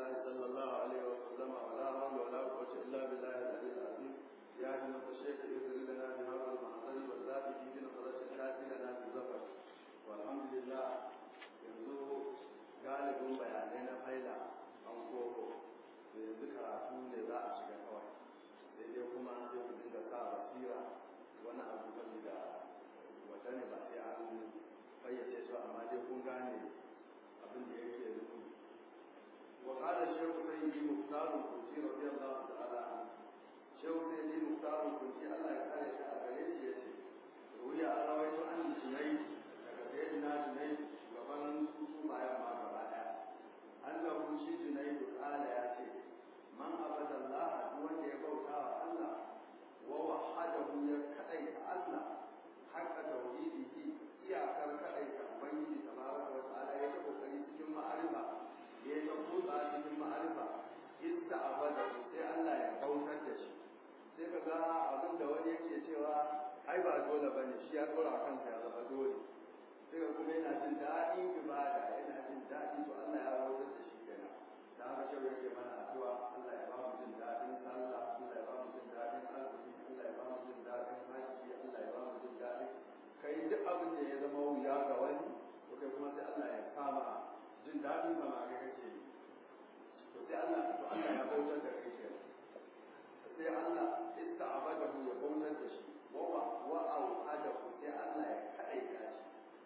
الله صلى الله عليه وسلم ولا حول ولا قوة إلا بالله العلي العظيم يا جنة الشيخ اغفر لنا بهذا المحضر والذات في بنظرة الكافي لنا بزفر والحمد لله yanzu galibin bayanai na faila an koko da yanzu karatu ne za a shiga kawai sai dai kuma an zai dinga sa basira wani abu kan da wata ne ba sai an fayyace su amma dai kun gane abin da yake nufi wa qala shaykh sayyidi muhtar al-kunti radiyallahu ta'ala anhu shaykh sayyidi muhtar al-kunti Allah ya kare shi a gare shi yace ruya an rawaito an junai daga sayyidina junai gaban su bayan ma gaba daya annahu shi junai qala ya ce man abada Allah duk wanda ya bauta wa Allah wa wahadahu ya kadaita Allah haqqa tauhidihi iyakar kadaita ubangiji tabaraka wa ta'ala ya ta kokari cikin ma'arifa ya ta kusa cikin ma'arifa idda abada sai Allah ya bautar da shi sai ka ga abin da wani yake cewa ai ba dole bane shi ya dora kansa ya zama dole sai ka kuma yana jin daɗin ibada yana jin daɗi to Allah ya bautar da shi kenan da haka shi yake mana addu'a Allah ya ba mu jin daɗin sallah Allah ya ba mu jin daɗin azumi Allah ya ba mu jin daɗin haji Allah ya ba mu jin daɗin kai duk abin da ya zama wuya ga wani to kai kuma sai Allah ya kama jin daɗin ba ma ga kake yi to sai Allah to Allah ya bautar da kai kenan sai Allah ista'abadahu ya bautar da shi wa wa wa auhadahu sai Allah ya kaɗaita shi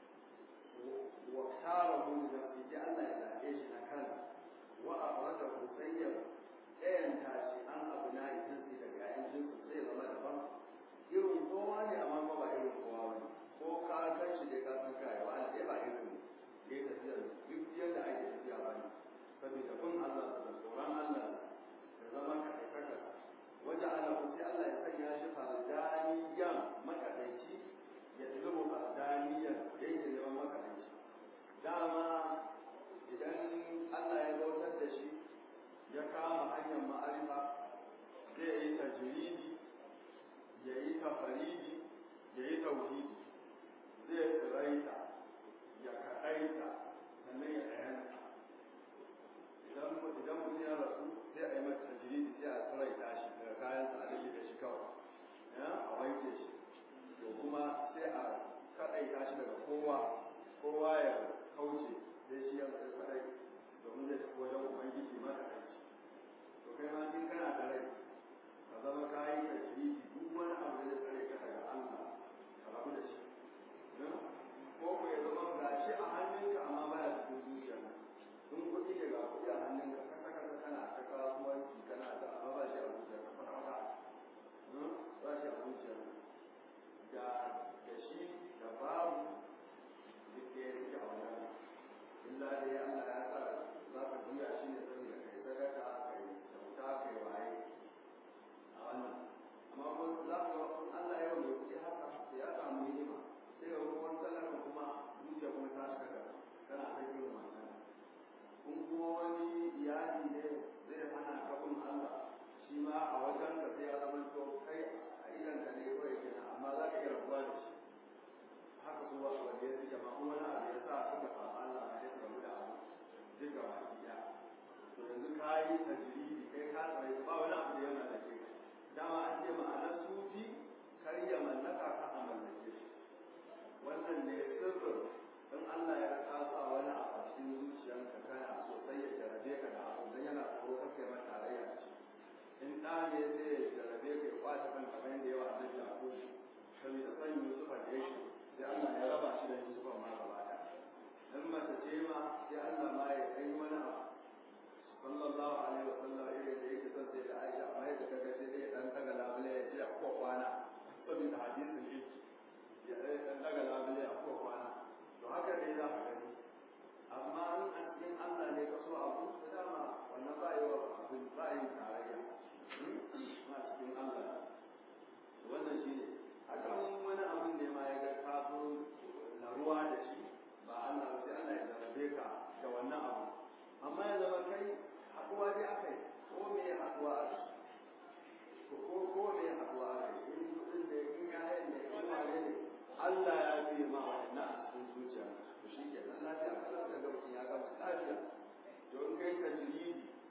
wa tarahu da sai Allah ya zaɓe shi na kansa wa akhrajahu sayyid ɗayan tashi an abu na jinsi daga ƴaƴan jinsi sai ya zama daban irin kowa ne amma ba ba irin kowa ba ne ko ka san shi dai ka san kai wa dai ba irin ne dai tafiya duk yadda ake tafiya ba ne saboda kun Allah da tsoron Allah da zama ka aikata wajen ana sai Allah ya sanya shi fardaniyan makadaici ya zama fardaniyan yake neman makadaici dama idan Allah ya bautar da shi ya kama hanyar ma'arifa zai yi tajiridi ya yi tafaridi ya yi tauhidi zai tsiraita ya kaɗaita sannan ya ɗayanta idan idan mutum ya rasu sai a yi mata tajiridi sai a tsiraita shi daga kayan sa a rage da shi kawai a wanke shi to kuma sai a kaɗaita shi daga kowa kowa ya kauce sai shi ya tsaye kadai domin zai tafi wajen ubangiji ma da kai to kai ma in kana da rai ka zama kayi da shi duk wani abu da zai tsare ka daga Allah ka rabu da shi ko ko ya zama ga shi a hannunka amma baya cikin zuciya in kuɗi ne ga kuɗi a hannunka kasa kasa kana ta kasuwanci kana da amma ba shi a zuciya ka fata fata ba shi a zuciya da da shi da babu duk da ya rike a wannan illa dai Allah ya sa za ka juya shi ne saboda kai sadaka kai kyauta kai waye a wannan amma ko za ka ga Allah ya yi kuɗi haka sai ya samu hikima sai ga kuma talaka kuma zuciya kuma ta shiga da kana ta yin wannan kun kuma wani iyali ne zai hana ka kun Allah shi ma a wajen ka sai ya zama to kai a idan ka ne kawai kenan amma za ka iya rabuwa da shi haka kuma wanda ya suke ma wani abu ya sa suka samu Allah a yadda mu da abu duk ga baki ɗaya to yanzu ka yi tajiridi kai ka tsare ba wani abu da yana da ke dama an ce ma'anar sufi kar ya mallaka ka a mallake shi wannan ne sirrin in Allah ya kasa wani abu a cikin zuciyarka kana so sai ya jarabe ka da abu dan yana tsoro ka kai mata tarayya da shi in ɗa ne zai ya jarabe ka ya kwace kan kamar yadda yawa a nan jako saboda san Yusufa da yake sai Allah ya raba shi da Yusufa ma gaba ɗaya in mace ce ma sai Allah ma ya kai wani abu sallallahu alaihi wa sallam irin da yake son sai da Aisha amma yadda kaga sai dai dan daga labule ya ce ko kwana saboda hadisin shi ya dan daga labule a ko kwana to haka dai za ka gani amma in an cikin Allah ne ka so abu da dama wannan ba yi wa abin ba yi tarayya ma cikin Allah wannan shi ne haka mun wani abin ne ma ya ga kafin laruwa da shi ba Allah sai Allah ya zarabe ka da wannan abu amma ya zama kai haɗuwa dai aka yi ko me haɗuwa a ko ko me haɗuwa a in kuɗin da in yayan ne in wane ne Allah ya fi ma wannan a cikin zuciya to shi ke nan lafiya kala da ga mutum ya gama lafiya to in kai tajridi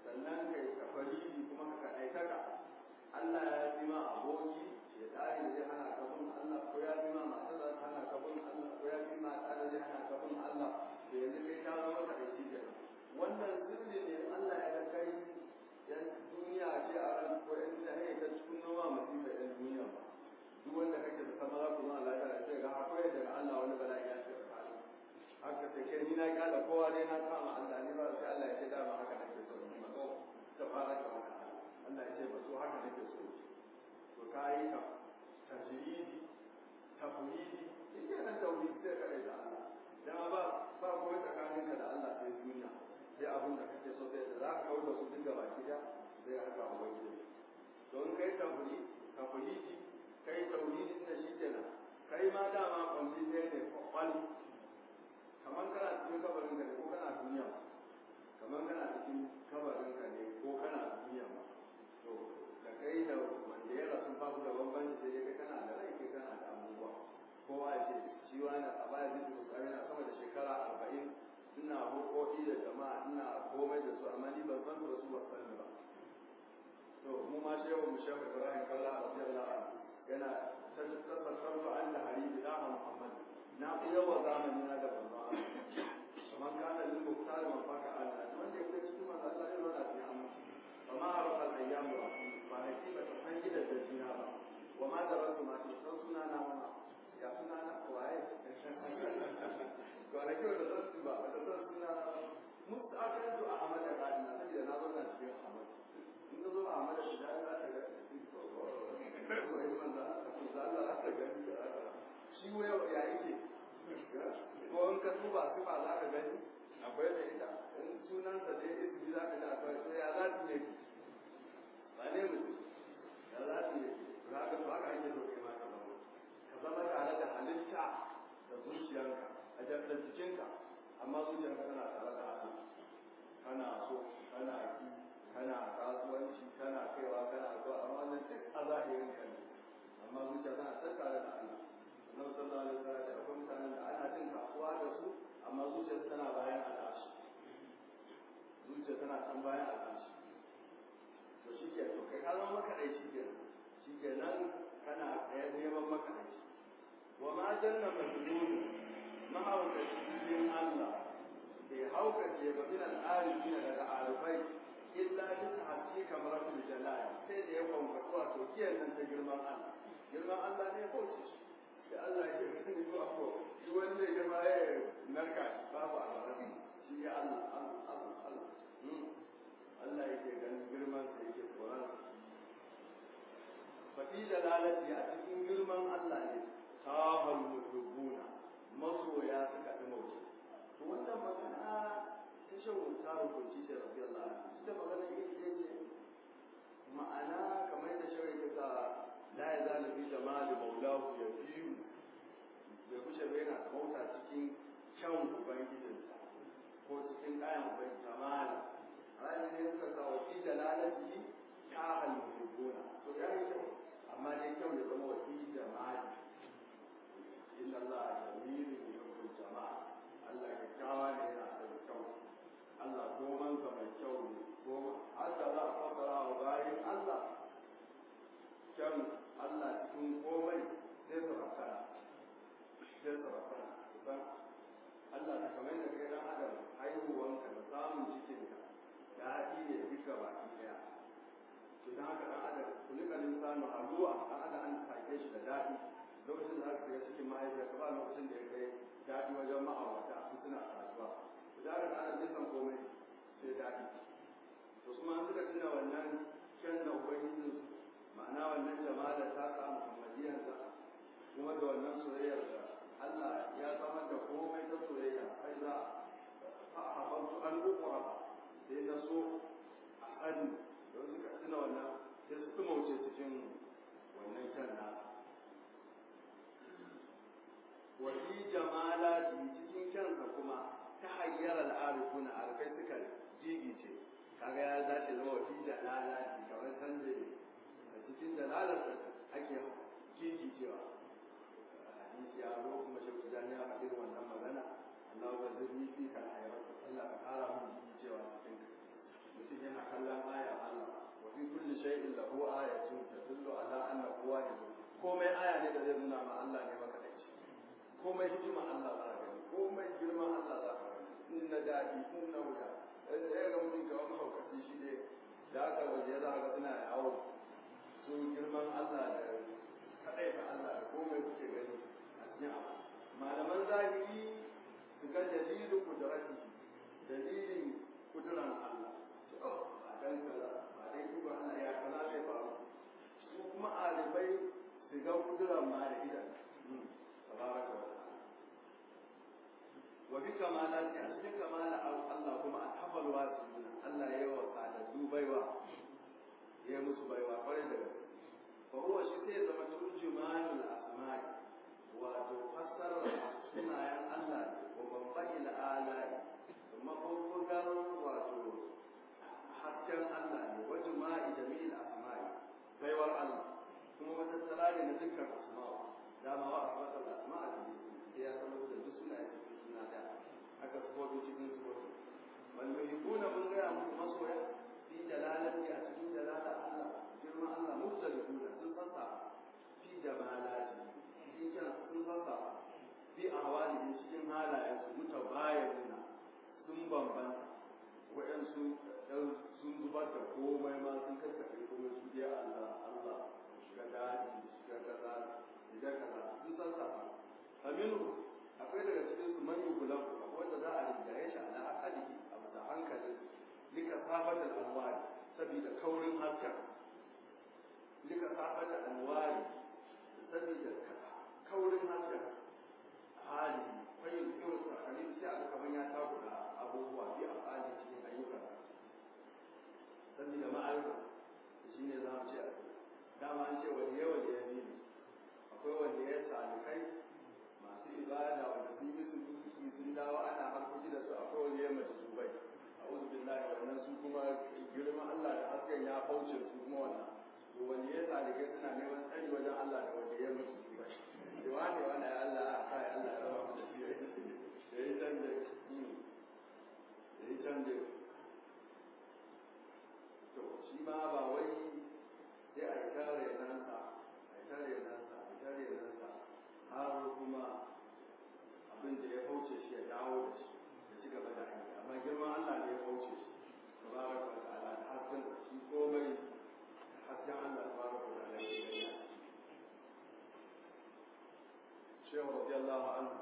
sannan kai tafaridi kuma ka kaɗaitaka Allah ya fi ma aboki shaitani da zai hana ka bin Allah ko ya fi ma mata da hana ka bin Allah ko ya fi ma ɗa da zai hana ka bin Allah to yanzu kai ka zama kaɗaici kenan wannan sirri ne Allah ya ga kai yan duniya ce a ran ko yan da hanyar ta cikin noma masifa yan duniya ba duk wanda kake da sama za ku zama lafiya da sai ga akwai daga Allah wani bala'i ya ce ka haka sai kai ni na kyala kowa dai na kama Allah ne ba sai Allah ya ce dama haka nake so ni ma ko ta fara ka haka Allah ya ce ba so haka nake so to kai ka tajridi tafwidi yake nan tauhid sai ka da Allah dan ba ba koyi tsakaninka da Allah sai duniya sai abin da kake so sai da za ka kawo da su duk gaba ki da sai haka ubangiji don kai tafwidi tafwidi kai tauhidin da shi kenan kai ma dama kwamfi sai ne kwakwal kamar kana cikin kabarin ka ne ko kana duniya kamar kana cikin kabarin ka ne ko kana duniya ma to da kai da wanda ya rasu babu da bambanci sai kai kana da rai kai kana da abubuwa kowa ya ce shi wani a baya zai su tsari na sama da shekara arba'in ina hukoki da jama'a ina komai da su amma ni ban san da su ba san ba to mu ma shehu mu shehu ibrahim kalla radiyallahu anhu yana tabbatar da Allah hari da Muhammad na fi yawa zamani na da banza kamar kana lil muqtar wa faka Allah wanda yake cikin manzo Allah ya rada fi amma fa ma arafa al ayyam wa fa hakika ta san gida da jina ba wa ma da rasu ma san suna na ma ya suna na waye ko ana kiwa da san ba da san suna na mustaqatu ahmad da gadina saboda na zo na cikin ahmad in zo ahmad da da za ta ga shi waya ya yake ko in ka duba su ba za ka gani akwai da ita in sunan sa dai ismi za ka ga akwai sai ya za ta yake ba ne mutum ya za ta yake za ka ba ka ake so kai ma ka zama ka zama tare da halitta da zuciyarka a da jikinka amma zuciyarka tana tare da Allah kana so kana ki kana kasuwanci kana kaiwa kana zuwa amma wannan duk a zahirin ka ne amma zuciya tana can tare da Allah Annabi sallallahu alaihi wasallam ya akwai mutanen da ana cin kasuwa da su amma zuciya tana bayan al'ashi zuciya tana can bayan al'ashi to shi ke to kai ka zama makaɗaici ke shi ke nan kana ɗaya neman makaɗaici wa ma janna majnun mahaukaci cikin Allah bai haukace ba min al'arifina daga arifai illa bi tahti kamaratul jalal sai da ya kwankwato wato kiyan nan ta girman Allah girman Allah ne ko ce da Allah ya gani ko ko shi wanda ya girma ya narka babu Allah shi ya Allah Allah Allah Allah Allah yake ganin girman sa yake tsoron fa fi dalalati a cikin girman Allah ne sahal muhibbuna masoya suka fi mauce to wannan magana ta shan ta rubuci da rabbi Allah ita magana ita ce ma'ana kamar da shawai ta sa la ya zala bi jamali maulahu ya biyu bai kushe bai yana mauta cikin kyan ubangijinsa ko cikin kayan ubangiji jamala ranar ne suka sa wa fi jalalati ya al-muhibbuna to ya yi kyau amma dai kyau ya zama wa fi jamali inna Allah jamilun yuhibbul jamal Allah kyakkyawa ne yana da kyau Allah gomansa mai kyau ne goma haka za a fassara wa bayan Allah kyan Allah cikin komai sai su rakana sai su rakana kusan Allah ta kamar da kai dan adam haihuwanka da samun cikinka da haɗi ne duka baki ɗaya to dan haka dan adam kulika insanu aluwa dan adam an take shi da daɗi lokacin da aka shiga cikin mahaifiyarka ba lokacin da ya kai daɗi wajen ma'aurata su suna kasuwa zarar ana nisan komai sai daɗi to kuma an suka tuna wannan kyan da ubangijin ma'ana wannan jama'a ta sa muhammadiyarsa kuma da wannan soyayyar da Allah ya samar da komai ta soyayya har za a haɓantu an ukura sai na so a sani don suka tuna wannan sai su tumauce cikin wannan kyan nasa wani jamala cikin kyansa kuma ta hayyar al'arifuna arifai suka jigice kaga ya dace zama wafi jalala kamar sanje a cikin jalalar ake jigicewa hadisi ya zo kuma shi ku jani a irin wannan magana Allah ba zai yi fi kan hayar Allah ka kara mun jigicewa cikin mutum mutum yana kallon aya Allah wa fi kulli shay'in lahu ayatun tadullu ala annahu wahid komai aya ne da zai nuna ma Allah ne maka dace komai hikima Allah za ka gani komai girman Allah za ka gani in na daɗi in na wuya ɗaya ga mutum kawai mahaukaci shi ne da aka waje za ka suna yawo su girman Allah da kaɗai ta Allah da komai kuke gani a cikin abu malaman zahiri su ga dalilin kudrati dalilin kuduran Allah a dan kaza ba dai duba Allah ya kaza zai faru su kuma alibai su ga kuduran ma da idan tabaraka wa ta'ala wa bi kamalati a cikin kamala Allah kuma a tafal wasiyuna Allah ya yi wa sadaddu baiwa ya yi musu baiwa kwarai da gaske fa huwa shi sai zama turjumanul asma'i wato fassarar sunayen Allah wa babban al'alai mabubugar wato hasken Allah ne wa juma'i jami'il asma'i baiwar Allah kuma matattara ne na dukkan asma'u dama wa asma'a asma'a ne sai ya zama da duk suna cikin suna da aka sufofi cikin sufofi wal yuhibbuna mun ga muku masoya fi jalalati a cikin jalala Allah girma Allah mukhtalifuna sun sassa fi jamalati cikin sun sassa fi ahwali cikin halayen su mutabayina sun bambanta waɗansu sun zubar da komai ma sun kakkaɓe kuma su je Allah Allah shiga daji shiga kaza shiga kaza sun sassa aminu akwai daga cikin su man yugulan akwai wanda za a rinjaye shi ala akalihi a bisa hankalin lika sabatar alwari saboda kaurin hasken lika sabatar alwari saboda kaurin hasken hali fayin irin tsakanin sai a kamar ya takura abubuwa bi a hali cikin ayyukan saboda ma'aikata shi ne za mu ce dama an ce waliye waliye biyu akwai waliye salikai masu ibada wanda sun yi sun yi sun dawo ana harkoki da su akwai waliye mace su bai a uzu billahi wannan su kuma girman Allah da hasken ya fauce su kuma wannan to waliye salikai suna neman tsari wajen Allah da waliye mace su bai da wani wani Allah a kai Allah ya rama da shi ya yi canje ya yi canje to shi ma ba wai sai a yi tare nansa a yi tare nansa a yi tare nansa har kuma abin da ya fauce shi ya dawo da shi ya ci gaba da aiki amma girman Allah ne ya fauce shi tabaraka wa ta'ala da hasken shi komai hasken Allah tabaraka wa ta'ala ya yi shehu radiyallahu anhu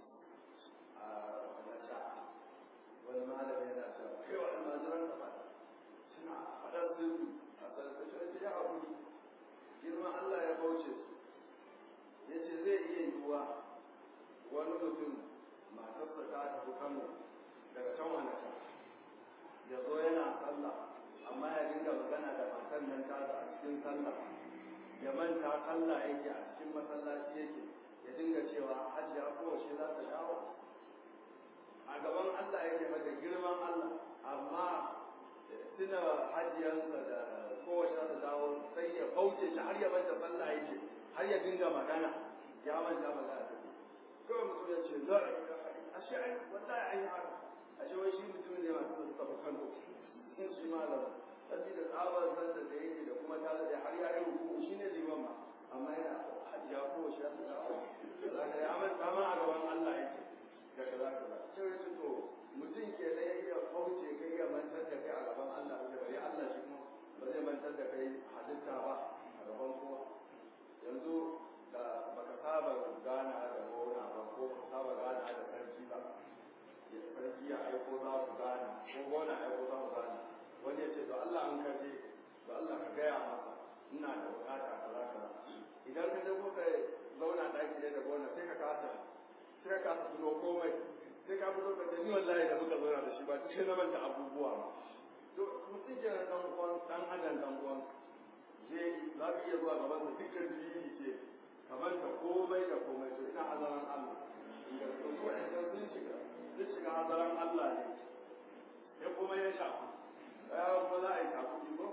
a nasa wani malami yana cewa kai wa almajiran da fada suna faɗar sirri a sarkashin ya haƙuri girman Allah ya bauce su ya ce zai iya yiwuwa wani mutum matarsa ta tafi kano daga can wani can ya zo yana sallah amma ya dinga magana da matan nan tasa a cikin sallah ya manta sallah yake a cikin masallaci yake ya dinga cewa hajiya kowace za ta dawo a gaban Allah yake mata girman Allah amma tuna hajiyarsa da kowace za ta dawo sai ya kauce shi har ya manta sallah yake har ya dinga magana ya manta magana ta kawai mutum ya ce za a yi a shi ai wallahi ai haka a shi wai shi mutum ne masu da suka kano sun shi malam sabida tsabar zan da yake da kuma ta da har ya yi ruku shi ne liman ma amma yana hajiya ko shi ya dawo zaka ya manta ma a gaban Allah yake da kaza kaza sai ya to mutum ke da ya iya kauce kai ya mantar da kai a gaban Allah da bari Allah shi kuma ba zai mantar da kai halitta ba a gaban kowa yanzu da baka saba gana da gona ba ko baka saba gana da sarki ba sarki ya aiko za ku gana ko gona aiko za ku gana wani ya ce to Allah an kaje to Allah ka gaya masa ina da bukata kaza kaza idan ka je kuka zauna ɗaki ɗaya da gona sai ka kasa sai ka kasa tuno komai sai ka fito ka ce ni wallahi da muka zauna da shi ba sai na manta abubuwa ba to mutum ke dan uwan dan adam dan uwan je za ka iya zuwa gaban sa dukkan dalili ce ka manta komai da komai to ina azaran Allah inda to su wa'anda sun shiga sun shiga azaran Allah ne sai kuma ya shafu ya kuma za a yi takuti ko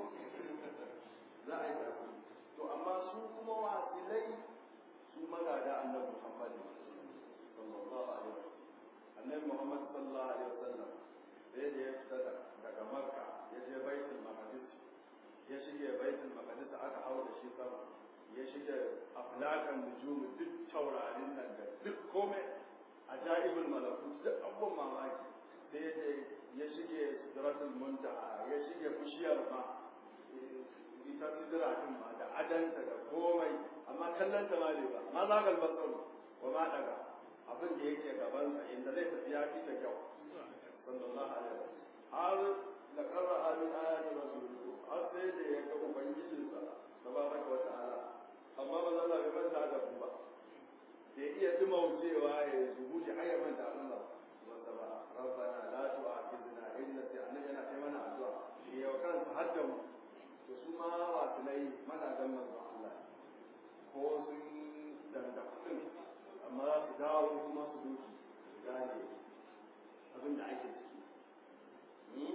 za a yi takuti to amma su kuma wasilai su magada annabi Muhammad sallallahu alaihi wasallam annabi Muhammad sallallahu alaihi wasallam sai da ya fita daga Makka ya je baitul maqdis ya shige baitul maqdis aka hau da shi sama ya shige aflakan nujum duk taurarin nan da duk komai ajaibul malakut duk abubuwan mamaki sai ya ya shige sidratul muntaha ya shige bishiyar ma ita sidira din ma da adanta da komai amma kallon ta ma ne ba ma zagal basar wa ma daga abin da yake gaban sa inda zai tafi ya fi ta kyau sallallahu alaihi wasallam har da qarra min ayati rasul har sai da ya ga ubangijin sa tabaraka wa ta'ala amma ba za bai manta da ku ba da iya dumaucewa ya zubuci har ya manta Allah wanda ba rabbana la tu'akhidna in nasina yana kai mana addu'a shi yau kansa har da mu to su ma wasilai mazajen manzon Allah ko sun danda kudin amma za su dawo kuma su duki su gane abin da ake ciki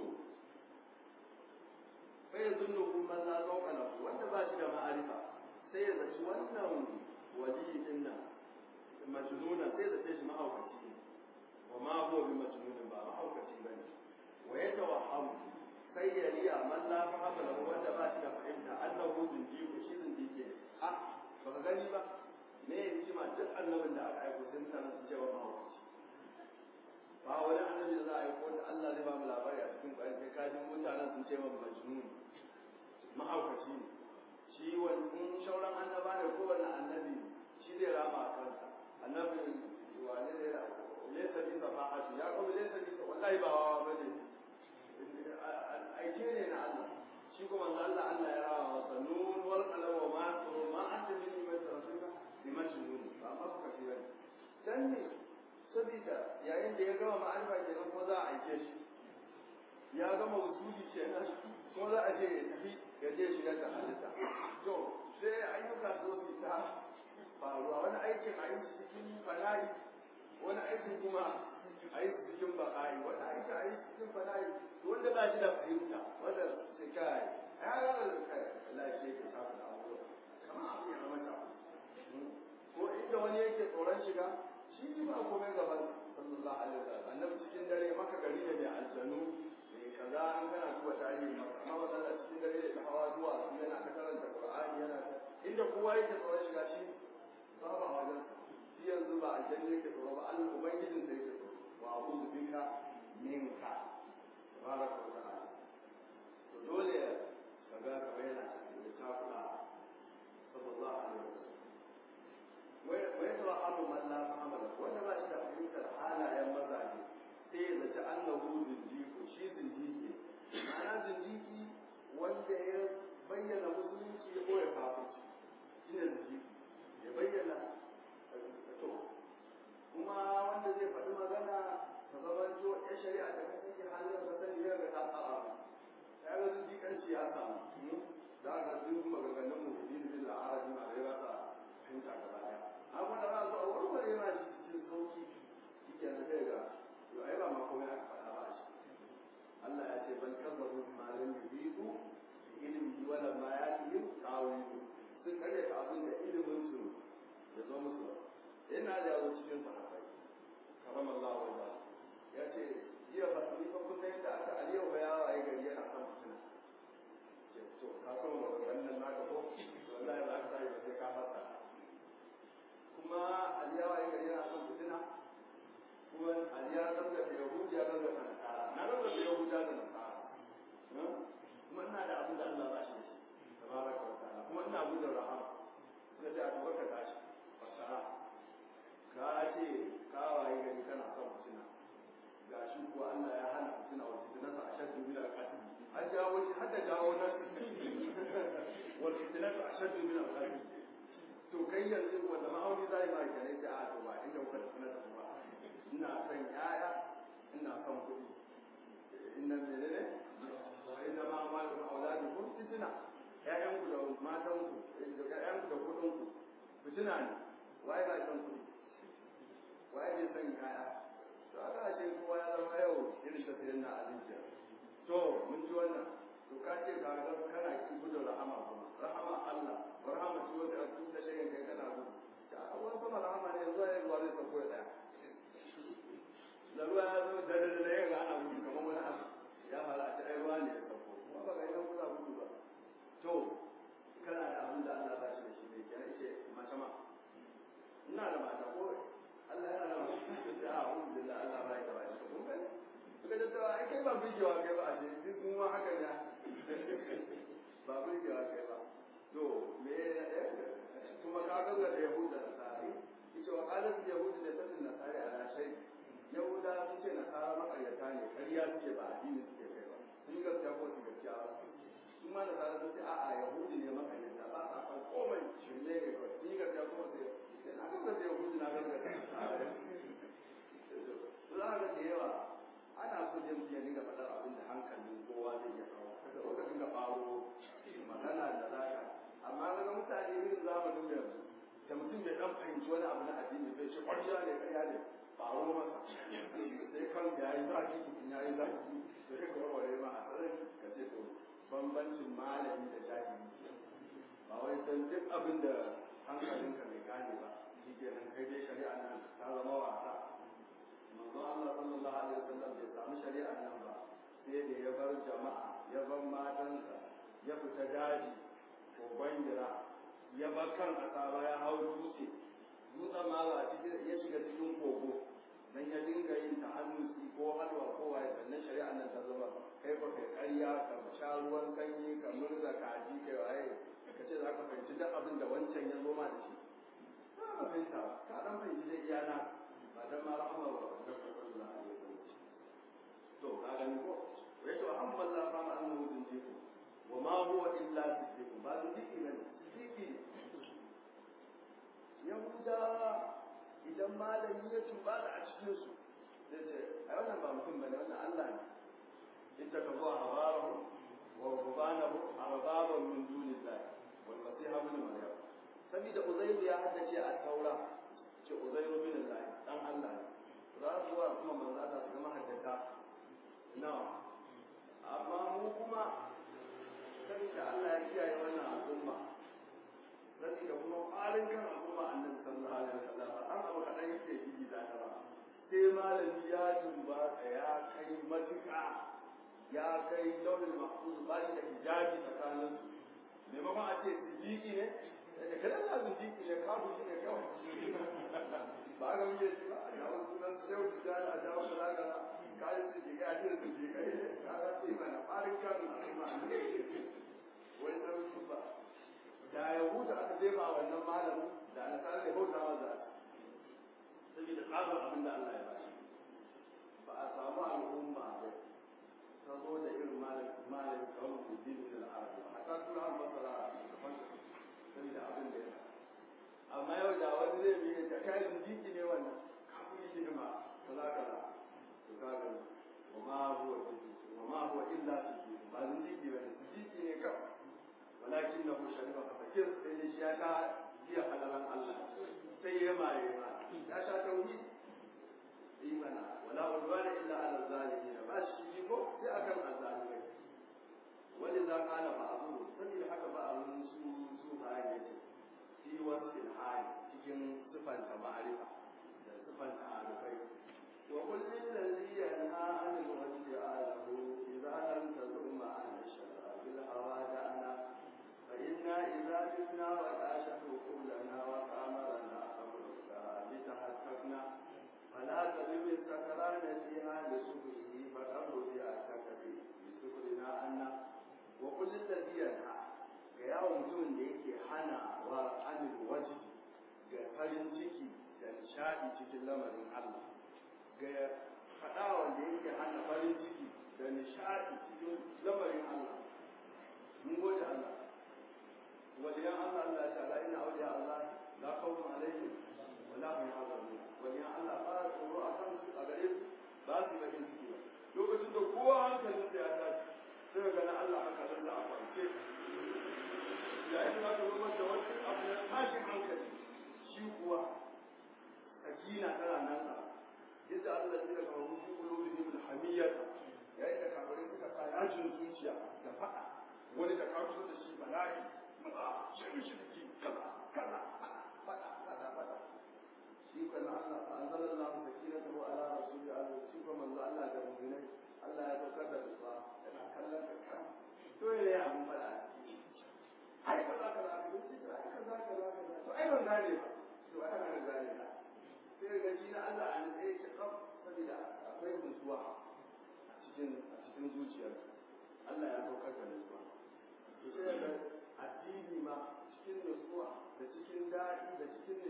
fa ya zunnu kuma la zauka lahu wanda ba shi da ma'arifa sai ya zaci wannan wali din nan majnuna sai ya zace shi mahaukaci ne wa ma huwa bi majnunin ba mahaukaci bane wa yatawahhamu sai ya riya man la fahama lahu wanda ba shi da fahimta annahu zindiku shi zindike a ba ka gani ba me ya hikima duk annabin da aka aiko sai mutanen su ce wa mahaukaci ba wani annabi da za a aiko da Allah zai ba mu labari a cikin ƙwari sai kajin mutanen sun ce wa majnun mahaukaci ne shi wani shauran annaba ne ko wani annabi shi zai rama a kansa annabi wane ne laysa bi safa'ati ya kuma laysa bi wallahi ba wawa bane aike ne na Allah shi kuma manzo Allah Allah ya rawa masa nun wal qalam wa ma turu ma anta min ni'mat rabbika bi majnun ba ma suka fi bane dan ne sabida yayin da ya gama ma'arifa kenan ko za a aike shi ya gama wusuli kenan ko za a je ya tafi ya je shi da halitta to sai ayyuka so su ta faruwa wani aikin a yi cikin fana'i wani aikin kuma a yi cikin baƙa'i wani aikin a yi cikin fana'i wanda ba shi da fahimta wanda sai kai ya ga lafiya ke sa da abubuwa kamar abu ya zama ta ko inda wani yake tsoron shiga shi ne ba komai gaban sallallahu alaihi wasallam annabi cikin dare maka gari ne mai aljanu mai kaza an kana duba tarihi maka amma wannan cikin dare da hawa zuwa yana ta karanta qur'ani yana ta inda kowa yake tsoron shiga shi ba ba wajen shi yanzu ba aljanna yake tsoro ba Allah ubangijin sai yake tsoro wa a'udhu bika minka tabaraka wa ta'ala to dole kaga kamar yana cikin takula sallallahu alaihi wasallam wai to abu man la fahama wanda ba shi da fahimtar halayen mazaje sai ya zaci annahu zindiku shi zindiki ma'ana zindiki wanda ya bayyana musulunci ya koya kafirci shi ne zindiki ya bayyana to kuma wanda zai faɗi magana ta zama to ya shari'a da kan take halin ka sani ya ga ta tsara ya ga zindikanci ya samu da aka duk maganganun mu bin bil arabi ma da rasa fahimta gaba daya amma da za a zo a warware ma shi cikin sauki shike na kai ga to ai ba ma komai aka faɗa ba shi Allah ya ce bal kazzabu ma lam yubidu bi ilmihi wa lam yatihim tawilu sun kare ta abin da ilimin su ya zo musu yana da yawo cikin sahabbai karam Allah wa ya ce jiya ba ni fa kun yadda aka aliyu ba ya waye gari yana kan fitina to ka san wannan naka ko wallahi ba ka sai ba sai ka fasa kuma aliyawa ya gari yana kan fitina kuma aliya san da yahudi ya san da nasara na san da yahudi da nasara kuma ina da abin da Allah ba shi tabaraka wa ta'ala kuma ina gudun rahama suka ce a tuba ka tashi fasara ka ce ka waye gari kana son fitina ga shi kuwa Allah ya hana fitina wa fitinata a shaddu bil aqati an jawo shi hadda jawo nasu wal fitinatu ashaddu min al-qatl to kai yanzu wanda ma'auni za yi ma kenan da a to ba inda kuka da sanar da ba ina son yaya ina son kuɗi inna menene wa inna ma amalu auladukum fitina ƴaƴan ku da matan ku ƴaƴan ku da kuɗin ku fitina ne waye ba son kuɗi waye bai son yaya to aka ce kowa ya zama yau irin tafiyar na alinjiya to mun ji wannan to ka ce ka ga kana ki gudun rahama kuma rahama Allah rahama ce wanda a cikin da shayin kai kana gudu ta wani kuma rahama ne zuwa ya zuwa zai sauko ya daya da ruwa ya zo da da da ya ga ana gudu kamar wani abu ya fara a ce ai ruwa ne ya sauko kuma ka ganga da yahudu da nasari yace wa qalat yahudu da sanin nasari ala shay yahuda sun ce nasara makaryata ne ƙarya suke ba addini suke kai ba sun yi gaskiya ko su gaskiya ba su ma nasara sun ce a'a yahudu ne makaryata ba sa kan komai shirme ne kawai sun yi gaskiya ko su ce na ganga da yahudu na ganga da nasara za ga da yawa ana so dai mutum ya dinga faɗar abin da hankalin kowa zai iya kawo kada ko ka dinga faro magana da zaka amma daga mutane irin zamanin da yanzu da mutum bai dan fahimci wani abu na addini bai ce ƙwarya ne ƙarya ne faro masa sai kan ya yi zaki in ya yi zaki sai ka warware ma a tsarin ka ce to bambancin malami da jahili ba wai dan duk abin da hankalinka bai gane ba shi ke nan kai dai shari'a nan ta zama wasa manzo Allah sallallahu alaihi wasallam bai samu shari'a nan ba sai da ya bar jama'a ya bar matansa ya fita daji ko bangira ya bar kan asaba ya hau dutse dutsen ma ba cikin ya shiga cikin kogo dan ya dinga yin tahannusi ko halwa ko waye sannan shari'a nan ta zama kai ba kai ƙarya ka sha ruwan ganye ka murza kaji kai waye ka ce za ka fahimci duk abin da wancan ya zo ma da shi ba ka fahimta ba ka dan fahimci dai iyana ba dan ma rahama ba da sallallahu alaihi wasallam to ka gani ko ya ce alhamdulillah fa ma annahu zindiqu wa ma huwa illa siddiqu ba zindiqi bane siddiqi yahudawa idan malami ya tuba da a cikin su zai ce ai wannan ba mutum bane wannan Allah ne in ta kazo habaru wa rubanahu arbaban min dunillahi wal masih ibn maryam sabida uzairu ya haddace a taura ce uzairu bin Allah dan Allah ne za su wa kuma manzo Allah su zama haddata nawa amma mu kuma sabida Allah ya kiyaye wannan al'umma sabida kuma ƙarin kan al'umma annabi sallallahu alaihi wasallam an abu kaɗan yake yi da ta ba sai malami ya dumba ya kai matuƙa ya kai launin mahfuz ba shi da hijabi tsakanin su maimakon a ce siddiqi ne da kada za su jiki ne kafu shi ne kawai ba ga muke shi ba a jawo sunan su yau su jana a jawo kaza kaza kayan su ke ya ce su ke kai ka ga su yi mana farin kan al'umma wani dan su ba da yahuda aka jefa wannan malamin da alƙalin ya bauta wa za saboda tsarin abin da Allah ya ba shi ba a samu al'umma da ta zo da irin malamin kawai da dinin al'arabi ba a ta tura an masara a cikin saboda abin da ya amma yau da wani zai bi da kayan jiki ne wannan kafin yi hidima kaza kaza to kaga wa ma huwa wa ma huwa illa siddiq ba zan jiki ba jiki ne kawai walakin na shari'a fa fakir sai dai shi ya sha jiya halalan Allah sai ya maye ma ya sha tauhid imana wala udwana illa ala zalimin ba shi ko sai akan azzalimai ولذا قال بعضهم سبيل حكى بعضهم su su hali fi wasfil hali cikin sifanta ma'arifa da sifanta arifai wa kullin ladhi yanha anil wajhi alahu idza lam tazum an shara bil hawa da'ana fa inna idza jibna wa ashatu kullana wa qamarana amruka bi tahakkakna فلا تلم السكران فيها لسكره فقبل بها تكفي بسكرنا أنه wa kullum da biyanha ga yawon mutumin da yake hana wa anil waji ga farin ciki da nishadi cikin lamarin Allah ga faɗa wanda yake hana farin ciki da nishadi cikin lamarin Allah mun gode Allah waliyan Allah Allah ya ta'ala ina auliya Allah la khawfun alaihim wa la hum yahzanun waliyan Allah ba tsoro a kan su a gare su ba su bakin ciki ba lokacin da kowa hankalinsa ya tashi sai ga na Allah haka nan da a kwance yayin da aka zama da wani abu na tashin hankali shi kuwa sakina tana nan a yadda Allah ya daga wani fi kulubihim alhamiyyah yayin da kafirai suka sa yajin zuciya da fada wani da ka da shi bala'i ba shi shi ki kaza kaza fada fada fada shi kan Allah fa anzalallahu sakinatahu ala rasuli Allah shi kuma manzo Allah da mu'minai Allah ya saukar da nutsuwa yana kallon ka kan to ya abun fada ai ka za ka za ka yi ai ka za ka za ka to ai ban gane ba to ai ban gane ba sai ga shi na Allah an sai shi kaf saboda akwai nutsuwa a cikin a cikin zuciyar Allah ya saukar da nutsuwa to sai ga addini ma cikin nutsuwa da cikin daɗi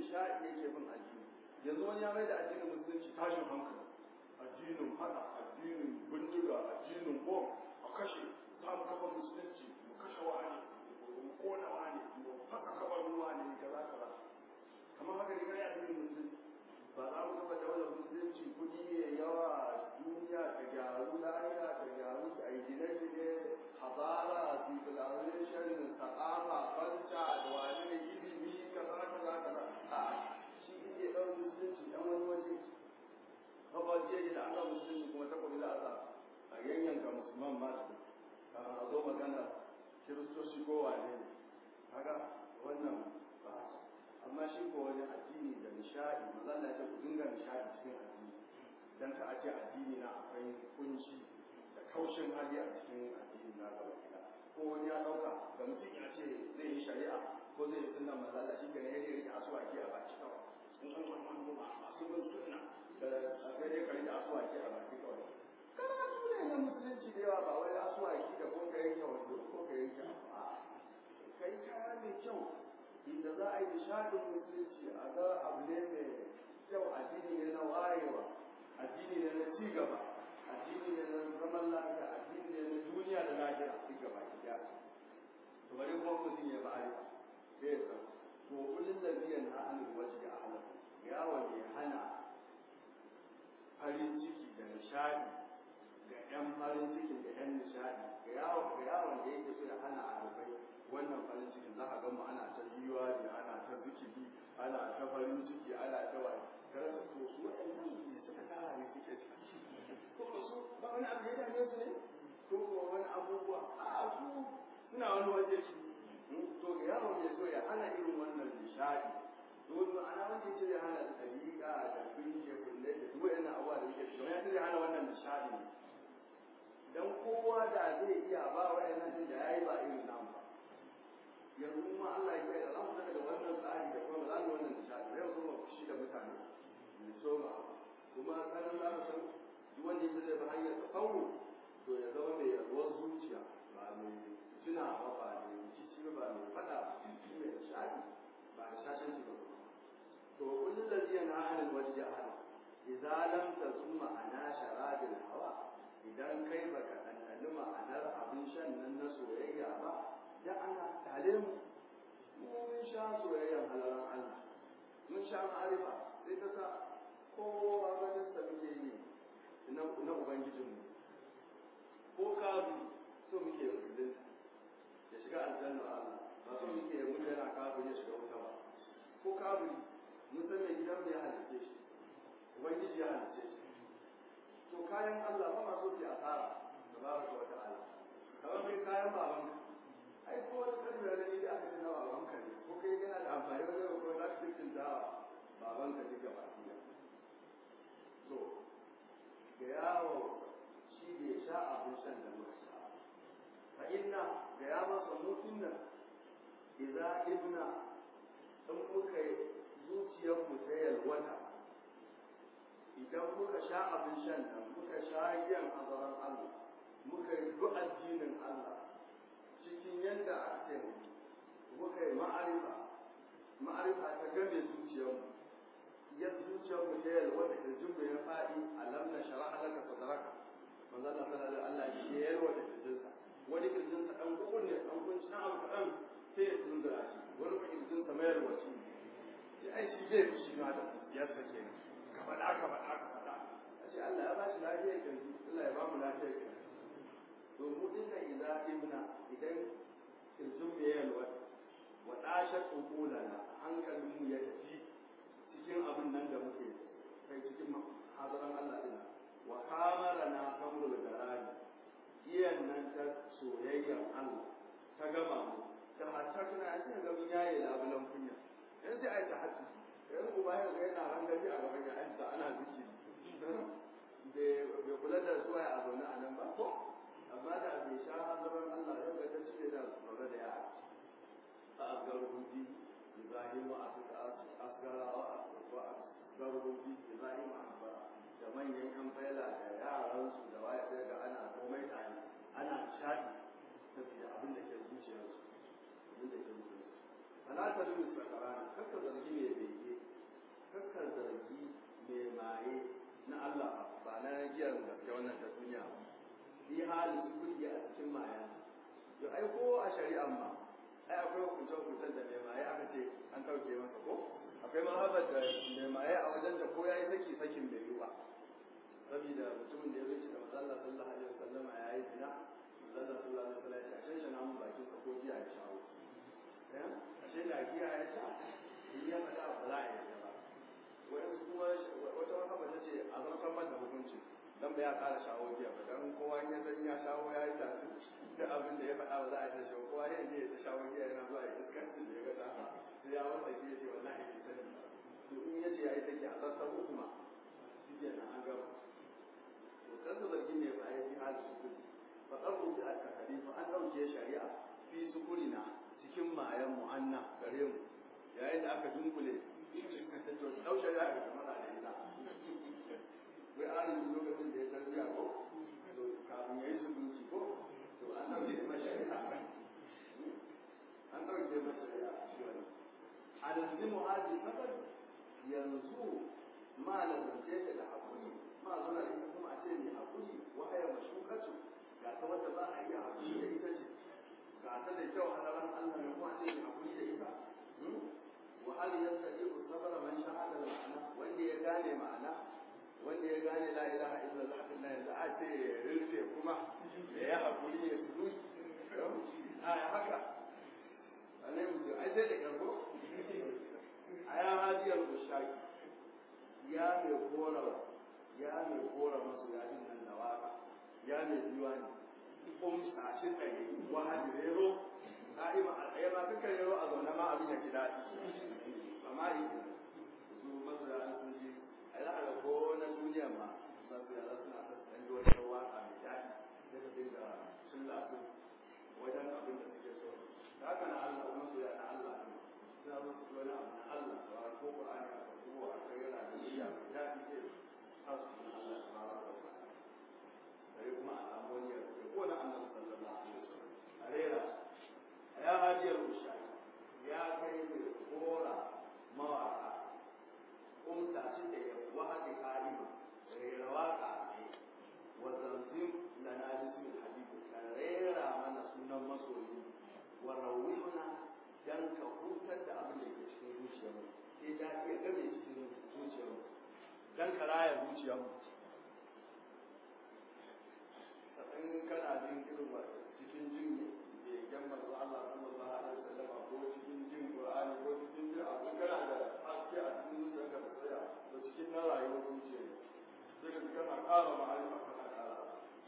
nishaɗi yake bin addini yanzu wani ya mai da addinin musulunci tashin hankali addinin hada addinin bindiga addinin bom a kashe za mu kafa musulunci mu kashe wani mu kona wani mu fasa kabar ruwa ne kaza kaza kamar haka ne kai addinin musulunci ba za mu kafa daular musulunci kuɗi ne yawa duniya ta gyaru lafiya ta gyaru a yi gine-gine hazara civilization sa'afa falca da wani ne ilimi kaza kaza kaza a shi ike ɗan musulunci ɗan wani waje kawai jiya da an ga musulunci kuma takobi za a sa a yanyanka musulman ma su a zo magana kiristoci ko wane ne kaga wannan ba amma shi ko wani addini da nishadi maza Allah ya ce ku dinga nishadi cikin addini dan ka ace addini na akwai kunci da kaushin hali a cikin addini na gaba gida ko wani ya dauka da mutum ya ce zai yi shari'a ko zai yi sunna maza Allah shi kenan ya rike asuwaki a baki kawai in an wani wani ba masu bin sunna da sai dai ka rike asuwaki a baki kawai karatu ne na musulunci da yawa ba wai asuwaki da ko ka yanke wando ko ka yanke a kai kaya mai kyau inda za a yi nishadin musulunci a ga abu ne mai kyau addini ne na wayewa addini ne na cigaba addini ne na zaman lafiya addini ne na duniya da lafiya a cigaba gida to bari kuma mutum ya ba'ari sai ya san to kullun da biyan na hannun waje a halar yawon ya hana farin ciki da nishadi ga 'yan farin ciki da 'yan nishadi ga yawon da yake so ya hana a wannan farin cikin za a gama ana ta yiwa ne ana ta zikiri ana ta farin ciki ana ta wani kada su to su waɗannan ne suka tara ne suke ciki ko ko su ba wani abu ya dame su ne ko ko wani abubuwa a su suna wani waje shi to ga yawon ya so ya hana irin wannan nishadi to ana wanda ce ya hana dariƙa da kunje kulle da duk waɗannan abubuwa da yake shi ya ce ya hana wannan nishadi ne dan kowa da zai iya ba waɗannan din da yayi ba irin namu ba yanzu kuma Allah ya kai da za mu daga wannan tsari da kuma za mu wannan nishadi yau kuma fushi da mutane mu soma kuma sanin za mu san duk wanda yake zai bi hanyar tafawu to ya zama mai yarwar zuciya ba mai tuna ba ba mai rikici ba mai fada shi mai nishadi ba da shashanci ba to kullum da zai na hannun wajen hana idza lam tasum ma'ana sharadil hawa idan kai baka ɗanɗani ma'anar abin shan nan na soyayya ba da ana tale mu mun sha soyayyar halaran Allah mun sha ma'arifa sai ta sa kowa ganin sa muke yi na ubangijinmu ko kabu so muke musulun ya shiga aljanna Allah ba so muke mutu yana kabu ya shiga wuta ba ko kabu mun san mai gidan ya halice shi ubangiji ya halice shi to kayan Allah ba ma so ki asara tabaraka wa ta'ala kamar kai kayan babanka ai ko wani kalmi da ne da aka tana baban ka ne ko kai yana da amfani wajen ko za ka cikin da baban ka duka baki da to ga yawo shi bai sha abin shan da muka sha fa inna ga ya masa mutum nan idza ibna in muka zuciyar mu ta yalwata idan muka sha abin shan nan muka sha giyan azaran Allah muka yi duk addinin Allah cikin yadda aka ce muka yi ma'arifa ma'arifa ta game zuciyarmu ya zuciyarmu ta yalwa da kirjin mu ya faɗi alam na shara'a laka sadraka manzo Allah sallallahu alaihi Allah shi ya yalwa da kirjinsa wani kirjinsa dan gukun ne dan kunci dan abu kadan sai ya tunzura shi wani kuma kirjinsa mai yalwaci ya ai shi zai fushi ma da yadda ke ka faɗa ka faɗa ka faɗa a ce Allah ya ba shi lafiyar kirji Allah ya ba mu lafiyar kirji domin dinga idza ibna idan kirjin mu ya yalwa wa dashat uqulana hankalin mu ya tafi cikin abin nan da muke kai cikin hadaran Allah din wa kamarana kamrul garani iyan nan ta soyayyar Allah ta gama mu ta hatta tana yin ga mun yaye labulan kunya yanzu sai ai ta hatu yanzu kuma ya ga yana rangaji a gaban ya ana zikiri bai kula da suwaye a zaune a nan ba ko amma da bai sha hazaran Allah ya ga ta cire da tsoron da ya a asgar hudi Ibrahim wa asgara wa asgar hudi Ibrahim wa asgara da manyan yan faila da yaran su da waye sai ga ana komai tare ana shaɗi saboda abin da ke zuciyarsu abin da ke zuciyarsu fala ta lumu sakarana kakka zargi mai bege zargi mai maye na Allah ba na giyar gaske wannan ta duniya fi hali su kudi a cikin mayan to ai ko a shari'an ma ai akwai hukuncen hukuncen da mai maye aka ce an ɗauke masa ko akwai mahabar da mai maye a wajen da ko ya yi saki sakin bai yi ba saboda mutumin da ya zuci da mazalla sallallahu alaihi wasallama ya yi zina mazalla sallallahu alaihi wasallam ya ce a shan shana mun bakin sa ko giya ya shawo ashe da giya ya sha in ya faɗa ba za a yi ba waɗansu kuma wata mahaba ta ce a zartar man da hukuncin dan ba ya ƙara shawo giya ba dan kowa ya san ya shawo ya yi tafi da abin da ya faɗa ba za a yi shawo kowa ya je ta shawo giya yana zuwa ya iskancin da ya ga dama sai ya wasa ke ce wallahi bai sani to in ya ce ya yi sake a zartar hukuma shi ke nan an gama to kansa zargi ne ba ya fi hali sukuri fa ƙarfi fi aka halifa an ɗauke shari'a fi sukurina cikin mayan mu'anna gare mu yayin da aka dunkule to ɗau shari'a ga kamar da ita wai an lokacin da ya tarbiya ko to kafin ya yi sukunci ko to an ɗauke mashari'a an ɗauke mashari'a shi wani a da zini muhaji sabar yanzu ma lazance ta da haƙuri ma zuna ita kuma a ce mai haƙuri wahaya mashukatu ga ta wadda ba a iya haƙuri da ita ce ga ta da kyau a daren Allah ne kuma a ce mai haƙuri da ita wa hal yastati'u sabra man shahada ma'ana wanda ya gane ma'ana wanda ya gane la ilaha illallah din nan yanzu a ce ya rufe kuma da ya haƙuri ya su a ya haka alai mutum ai sai da karbo a ya hajiyar ushaki ya mai kora ya mai kora masu yajin nan da waka ya mai diwani kumsa shi tsaye wahali rero ka'ima a tsaye ma dukkan rero a zaune ma abin ya ji daɗi amma yi su masu ya sun ji a yi ga ko na duniya ma masu yara suna son ɗan ji wata waka mai daɗi da ta dinga sun lasu wajen abin da suke so da haka na Allah masu ya na Allah ne suna so su wani abu na Allah da ko Qur'ani a ko a kai yana da niyya mai daɗi ce sa su na Allah ta fara da sai kuma a samu wani ya ko na annabi sallallahu alaihi wasallam a rera ya hajiyar usha ya kai mai kora mawaka umta shi da ya wahadi kalima rera waka ne wa zanzim da na ji su habibu ka rera mana sunan masoyi wa rawihuna dan ka hutar da abin da ke cikin zuciyarmu sai da ya game cikin zuciyarmu dan ka raya zuciyarmu in kana jin irin cikin jin begen manzo Allah sallallahu alaihi wasallam ko cikin jin Qur'ani ko cikin jin abu kana da haske a cikin zuciyarka da tsaya da cikin na rayuwar zuciya sai ka kana ƙara ma'arifa kana ƙara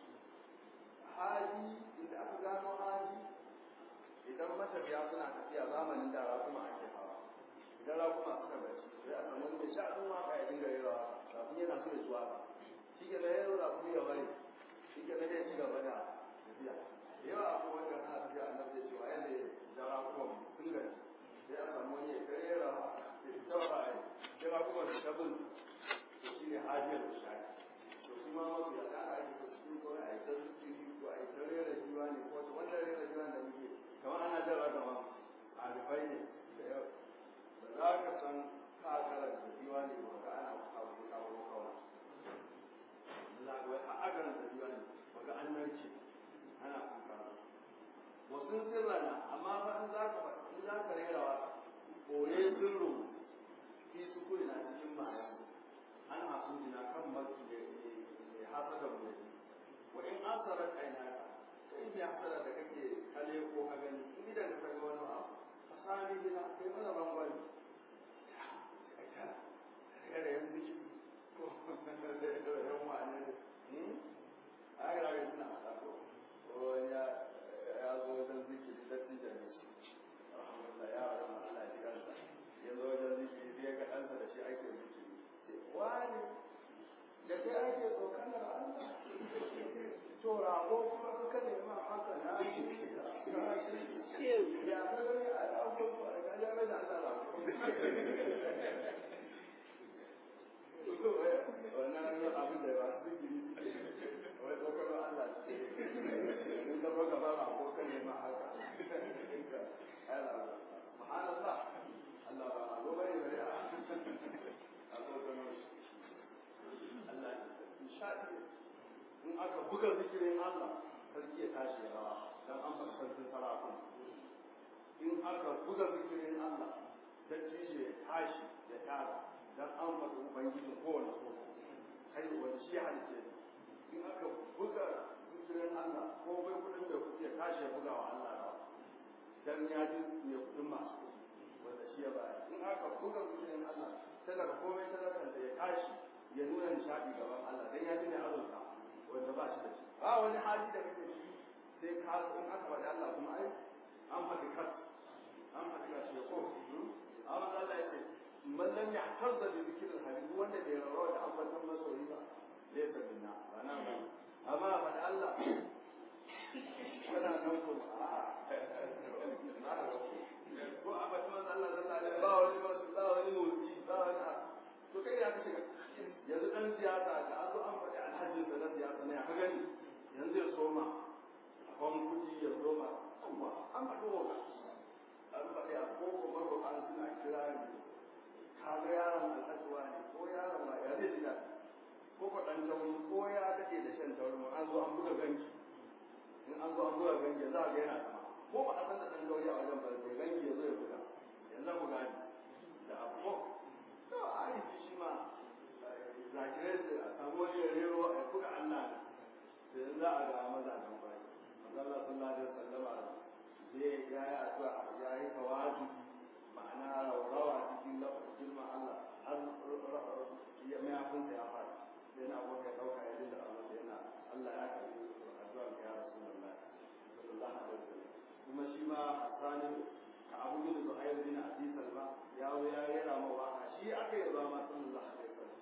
haji inda aka gano haji idan matafiya suna tafiya zamanin da rakuma ake hawa idan rakuma suka bacci sai a samu mai sha'anin waka ya dinga yi rawa kafin yana so ya suwa shi ke da yaro rakumi ya bari shi ke ya ci gaba da tafiya yawa akwai wanda na tafiya a nan cewa yadda ya jara kuma sun gani sai a samu wani ya kai yara ya fita wa ra'ayi jara kuma da tabin to shi ne hajiyar da shayi to su ma mafi a ɗan aiki ko cikin ko a yi ta zikiri ko a yi ta rera jiwa ne ko ta wanda rera jiwa da muke kamar ana jara gama a rufai ne da yau da za ka san ka karanta jiwa ne ba ka ana abu kawo kawai za ka wai a agaran da jiwa ne ba ka an narke ana kuka wasu sirrana amma fa in za ka in za ka buga zikirin Allah sarki ya tashi ya rawa dan an fara sarkin sarakun in aka buga zikirin Allah dattijo ya tashi ya tara dan an faɗi ubangijin kowane so kai wani shi halice in aka buga zikirin Allah ko bai kudin da kuɗi ya tashi ya buga wa Allah rawa dan ya ji mai kudin masu kuɗi wanda shi ya baya in aka buga zikirin Allah talaka komai talakan da ya tashi ya nuna nishaɗi gaban Allah dan ya ji mai azurta wanda ba shi da shi ba wani hali da kake ciki sai ka in aka faɗi Allah kuma ai an faɗi kas an faɗi kas ya ko amma Allah ya ce man lam yahtazza bi dhikri al-habib wanda bai rawa da ambatan masoyi ba laysa minna ba na ba amma faɗi Allah kana nan ko ko a faɗi manzo Allah sallallahu alaihi ba wani ba wani motsi ba wani to kai ya kace yanzu dan siyasa da an zo an faɗi alhajin sa na siyasa ne ka gani yanzu ya soma kwan kuɗi ya soma amma an faɗi wa an faɗi a koko maro an suna kira ne kaga yaron alhajuwa ne ko yaron ba ya zai jida ko ko ɗan tauri ko ya daɗe da shan tauri an zo an buga ganki in an zo an buga ganki za a ga yana sama ko ba a san da ɗan tauri a wajen ba sai ganki ya zo ya buga yanzu buga ne da abu to a yi shi ma zakirai su a samu wani rero a buga Allah da yanzu za a ga mazajen bai Allah sallallahu alaihi wasallama zai ya yi addu'a ya yi tawazu ma'ana raurawa cikin lafafin ma Allah har ya mayafin sa ya fara sai na abuwa ya dauka ya dinda Allah sai yana Allah ya karbi addu'a ga ya Rasulullah sallallahu alaihi wasallam kuma shi ma Sani ka Abu bin Zuhair bin Abi Salma ya zo ya rera ma waka shi aka yi ba ma sallallahu alaihi wasallam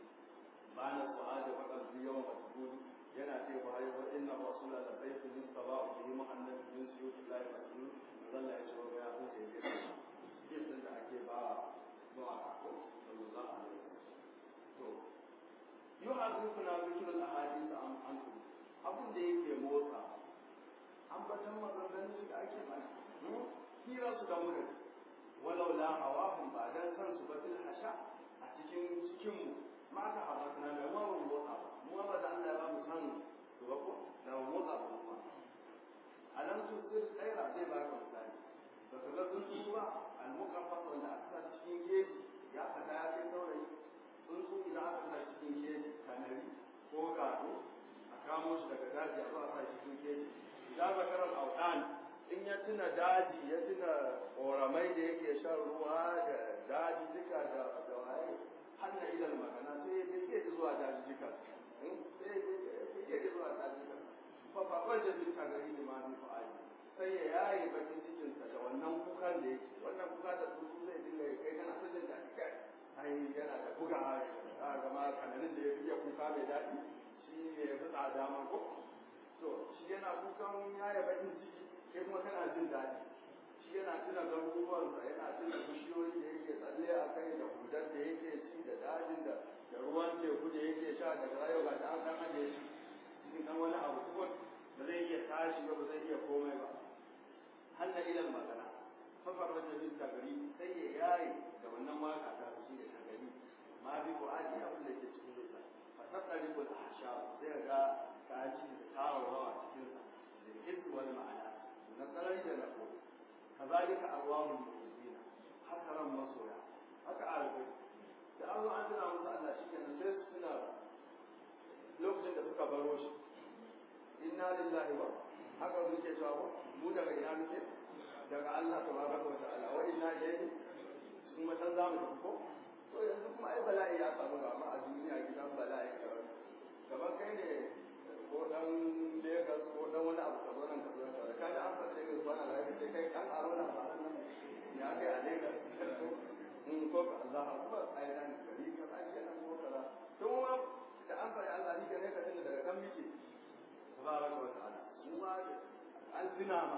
bana su'ada wa qalbi yawm matbul yana ce wa ayi wa inna rasula la sayfun min sabau bihi muhammad bin suyutullahi mas'ul zalla ya ce wa ya huce ya ce din da ake ba ba ko sallallahu alaihi wasallam to yu'arrifuna dhikr al-ahadith am ankum abun da yake motsa ambatan maganganun da ake mana hira su da murin walau la hawahum ba dan san su ba fil hasha a cikin cikin mu ma ka hawa kana da mu motsa mu ba da Allah ya ba mu san to ba ko da mu motsa ba mu alam tusir khaira zai ba ka misali ba ka ga tsuntsu ba al muqaffat wanda aka sa cikin geji ya fada ya kai saurayi tsuntsu idan aka sa cikin geji kanari ko gado a kamo shi daga daji a zo a sa shi cikin geji idan zakarar audan in ya tuna daji ya tuna ƙoramai da yake shan ruwa da daji duka da da waye hanna ilal magana sai ya ke zuwa daji duka sai ya ke zuwa daji duka fa fa wajen bin tagari da ma bi fa'ali sai ya yaye bakin cikin sa da wannan kukan da yake wannan kuka da tsuntsu zai dinga kai kana ta jin daɗi kai ai yana da buga a ga ma kananin da ya fi kuka mai daɗi shi ne ya fi tsada ma ko to shi yana kukan yaya bakin ciki kai kuma kana jin daɗi shi yana tuna garuruwansa yana tuna bishiyoyi da yake tsalle a kai da hudar da yake ci da dajin da da ruwan teku da yake sha da rayuwa da an dan aje shi cikin dan wani abu kuma ba zai iya tashi ba ba zai iya komai ba hanna ilan magana fafar wajen bin tagari sai ya yaye da wannan waka ta shi da tagari ma bi ko aji abin da yake cikin zuciya fasaddari ko ahsha sai ga kaji da tawawa cikin sa da hisbi wal ma'ana na tsarai da na ko kazalika arwahul mu'minina haka ran masoya haka arbai da Allah an tuna musu Allah shi kenan sai su tuna lokacin da suka baro shi inna lillahi wa haka muke cewa ko mu daga ina muke daga Allah tabaraka wa ta'ala wa inna ilayhi kuma san zamu tafi ko to yanzu kuma ai bala'i ya samu ga ma a duniya gidan bala'i kamar kai ne ko dan Lagos ko dan wani abu ka zo nan ka zo da kaji an fara Lagos ba na rayu sai kai kan aro na ba nan ya kai a Lagos in ko ka Allah akbar ai nan gari ka ake nan ko kaza to ma da an fara Allah ni gane ka tunda daga kan miki tabaraka wa ta'ala mu ma an tuna ma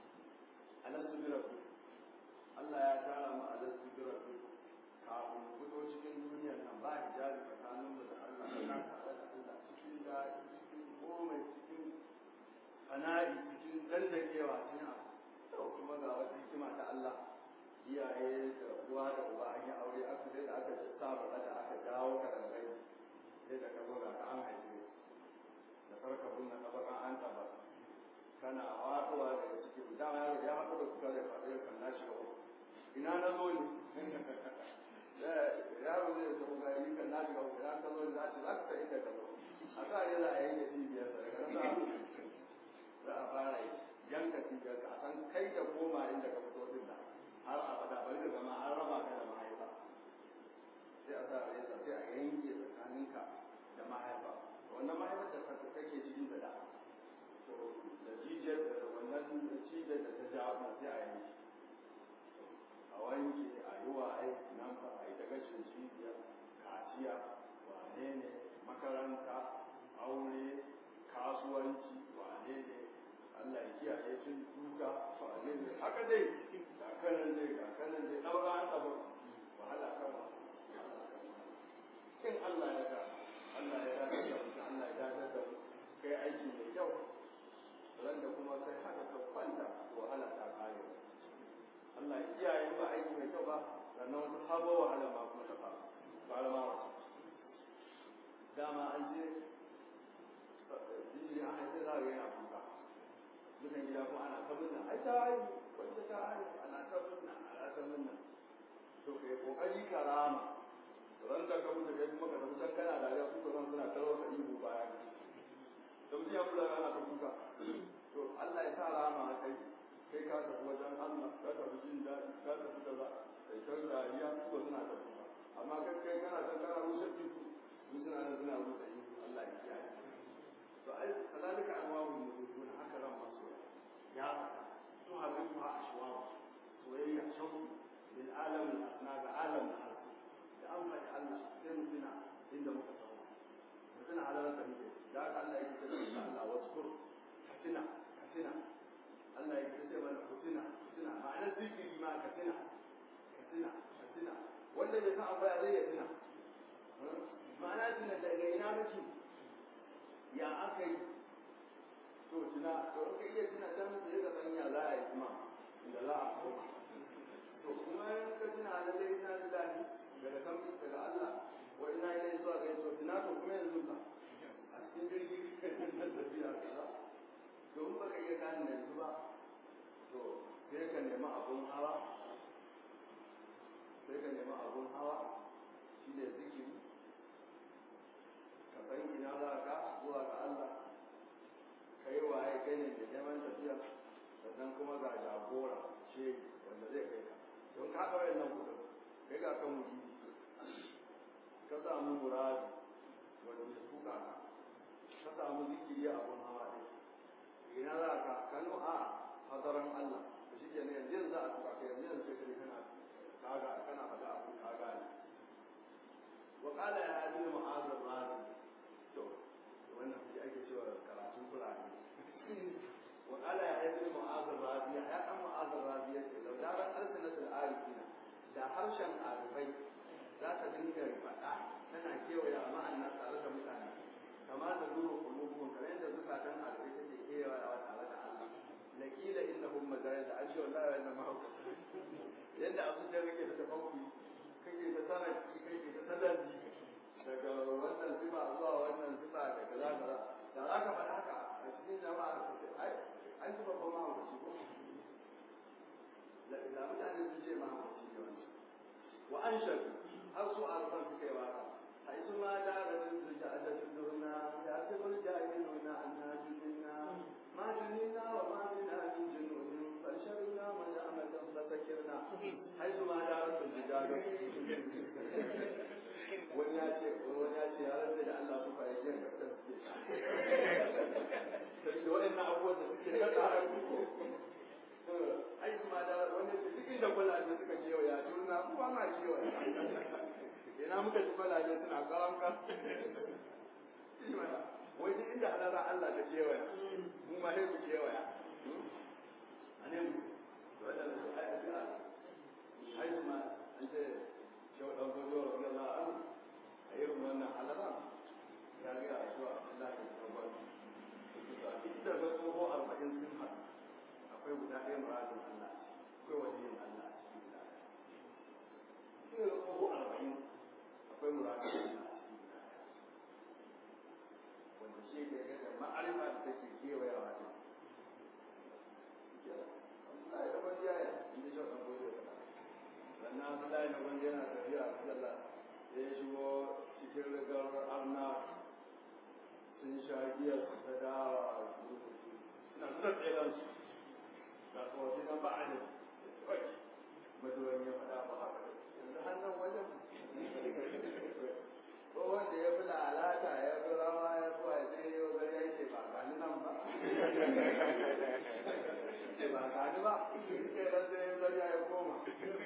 alastu bi rabbi Allah ya tara mu alastu bi rabbi kafin mu fito cikin duniyar nan ba hijabi tsakaninmu da Allah kan tare da Allah cikin daɗi cikin komai cikin fana'i cikin dandakewa cikin abu to kuma ga wata hikima ta Allah iyaye da uwa da uba an yi aure aka sai da aka sa baka da aka dawo ka daga gai sai da ka zo ga ka an haife da sarka bunna tabaka an tabaka kana waɗuwa daga cikin dama ya ya haɗu da kuka da faɗi ya kan nashi ga ina na zo ne yaro zai zo ga yi kan nashi ga ina ka zo ne za ce za ka san inda ka zo a sa ne za a yanke cibiyar sa daga nan za a fara yanka cibiyar ka a san kai da koma inda ka fito din da har abada bari ka zama an raba ka da mahaifa sai a sa reza sai a yanke tsakaninka da mahaifa wannan mahaifar da kake cikin da da da jijiyar da wannan cibiyar da ta jawo na sai a yanke a wanke a yi wa aiki nan ba a yi ta gashin cibiya kaciya wane ne makaranta aure kasuwanci wane ne Allah ya kiyaye cin duka wane ne haka dai ga kanan dai ga kanan dai ɗaura an ɗaba wahala kan in Allah ya ga Allah ya dace da mutum Allah ya dace da kai aiki mai kyau ran da kuma kai haka ka kwanta wahala ta kare Allah ya kiyaye ba aiki mai kyau ba sannan wata sabo wahala ma kuma ta faru fara ma wata dama an je jiji an haifi za a ga yana kuka dukan gida kuma ana ta munna ai ta haihu wanda ta haihu ana ta munna ana ta munna to kai kokari karama ran da ka mutu kai kuma ka tafi can kana da ya su ka suna tarwa ka ihu baya da mutum ya kula ana ta kuka to Allah ya sa rama a kai kai ka tafi wajen Allah ka tafi jin daɗi ka tafi kaza kai kan dariya su ba suna tafi ba amma kai kai kana da kana rushe ihu su suna da suna rushe ihu Allah ya kiyaye to ai kazalika anwa'ul mudun haka ran maso ya to habibu ha ashwa soyayya shauku lil alam al asna ga alam al ardi da an faɗi Allah sai mu tuna inda muka tawo mu tuna halalar da muke da haka Allah ya ce da Allah waskur katina katina Allah ya ce mana kutina kutina ma'anar zikiri ma katina katina katina wanda bai san abu ya zai ya tuna ma'ana tuna daga ina muke ya aka yi to tuna to in ka iya tuna can sai ka san ya za a yi kuma inda za a koma to kuma in ka tuna lallai ina da daɗi daga kan daga Allah wa ina ilai zuwa ga to tuna to kuma yanzu ba a cikin jirgi na tafiya kaza to in baka iya gane yanzu ba to sai ka nemi abun hawa sai ka nemi abun hawa shi ne zikiri ka san ina za ka zuwa ga Allah ka yi waye ganin da neman tafiya sannan kuma ga jagora ce wanda zai kai ka don ka haɗa wayannan kudin kai ga kan mutum ka samu muradi wanda ya tuka ka ka samu zikiri abun hawa ɗin ina za ka kano a hadaran Allah da shi ke ne yanzu za a tuka ka yanzu yanzu sai kana kaga kana faɗa abu kaga ne wa qala ya abi mu'adh ar-razi to wannan shi ake cewa karatun Qur'ani wa qala ya abi mu'adh ar-razi ya dan mu'adh ar-razi ya ce law darat alsanatul arifina da harshen arifai za ta dinga faɗa tana kewaya ma'ana tare da mutane kama da nuru qulubuhum kamar yadda zukatan arifai take kewaya tare da Allah lakila innahum majalis an ce wallahi wannan mahauka yadda abu da kake da tafakki kake da sanaki kake da sadari daga wannan sifa zuwa wannan sifa da kaza kaza da za ka faɗa haka a cikin jama'a ai an ji babban mahaukaci ko da mutane sun ce mahaukaci ne wannan wa an shafi har su arfan suka yi waka حيث ما دارت الزجاجة الدرنا يحسب الجاهلون أننا جننا ما جننا وما بنا من جنون بل شربنا مجامة فسكرنا حيث ما دارت الزجاجة wani ya ce wani ya ce ya rantsa da Allah su fara yin kasar suke sai da waɗannan abubuwan da suke na tsara ai su ma da wani duk inda kwalaje suka kewaya juna mu ba ma kewaya ina muka ji kwalaje suna karam ka wai duk inda halara Allah ta kewaya mu ma sai mu kewaya ane mu wannan su ai a ai su ma an ce shau dan gojo radiyallahu anhu a irin wannan halara ya ga a cewa Allah ya tabbata duk da ga tsoho arba'in sun haɗu akwai guda ɗaya muradin Allah akwai waliyin Allah a cikin guda ɗaya. Shi ne ko arba'in akwai muradin Allah a cikin guda ɗaya. Wanda shi ke ga da abdullahi na wanda yana tafiya a sallah da ya shigo cikin rigar arna sun sha giya su ta dawa suna suna tseren su ga kawai na ba a ne maduwan ya faɗa ba haka yanzu hannun wajen ko wanda ya fi lalata ya fi rawa ya fi a sai yau zai ya ce ba gani nan ba ce ba gani ba ke nan sai ya zai ya koma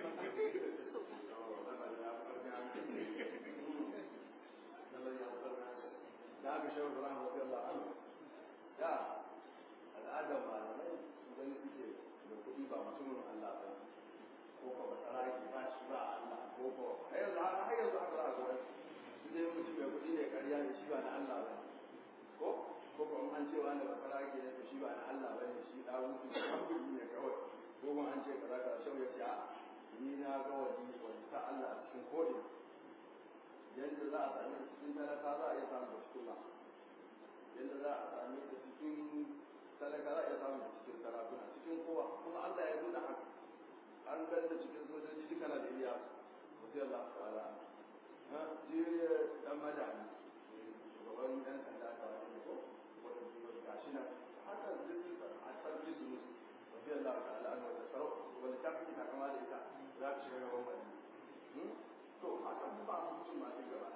da aka shawar da rahama wajen la'anu da al'adar malamai idan suke da kuɗi ba mutumin Allah ba ko ko ba saraki ba shi ba Allah ko ko har yanzu haka har yanzu haka za a gwada su dai mutum mai kuɗi ne ƙarya ne shi ba na Allah ba ko ko ko an ce wani ba saraki ne to shi ba na Allah ba ne shi da mutu kuɗi ne kawai ko kuma an ce kaza kaza shau ya ce a ni na ga wani wani ta Allah a cikin ko'ina yadda za a same cikin talaka za a iya samun cikin ma yadda za a same ta cikin talaka za a iya samun cikin sarakuna cikin kowa kuma Allah ya nuna haka an ganta cikin sojoji duka na da iya wasu Allah ta'ala ha jiriya dan madani shugaban yan sanda ta wani ko wanda kuma gashi nan haka duk a sarki su musu wasu Allah ta'ala an wata sarau wanda ta fi ta kama da ita za ta shiga gaban wani to haka ba su mutum ma duk gaba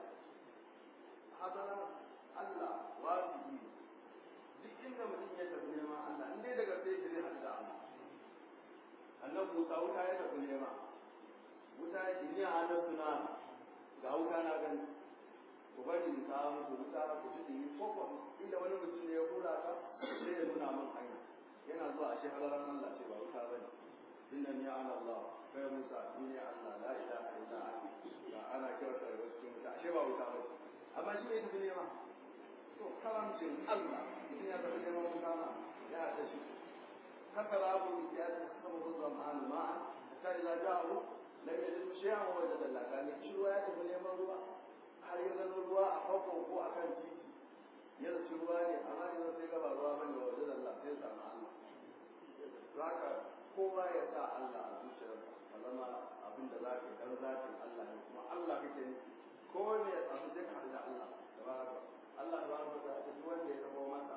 hadara Allah wajibi duk inda mutum ya tafi neman Allah in dai daga sai zai hadda Allah annabi Musa wuta ya tafi nema wuta ya ce ni a hannun suna ga wuta na gani ku bari in kawo muku wuta ku ji dumi ko ko inda wani mutum ne ya hura ta sai ya nuna min hanya yana zuwa a shehararan Allah ce ba wuta bane inna ni ana Allah kai Musa ni ne Allah la ilaha illa anta ga ana kyautar da cikin wuta ashe ba wuta ba amma shi ne tafi nema to karamcin Allah mutum ya tafi neman wuta ma ya haɗa shi haka rabu ya ta sama huzwa ma'an ma'a ta ila ja'u lam yajid shay'an wa wajada Allah kan shi ruwa ya tafi neman ruwa har ya zama ruwa a farko ko a kan titi ya zaci ruwa ne amma idan sai gaba ruwa bane wa wajada Allah sai ya samu Allah zaka kowa ya sa Allah a zuciyarka ka zama abin da za ka yi dan zatin Allah ne kuma Allah kake nufi ko ne ya samu sai ka da Allah tabaraka Allah tabaraka ta ce duk wanda ya tabo masa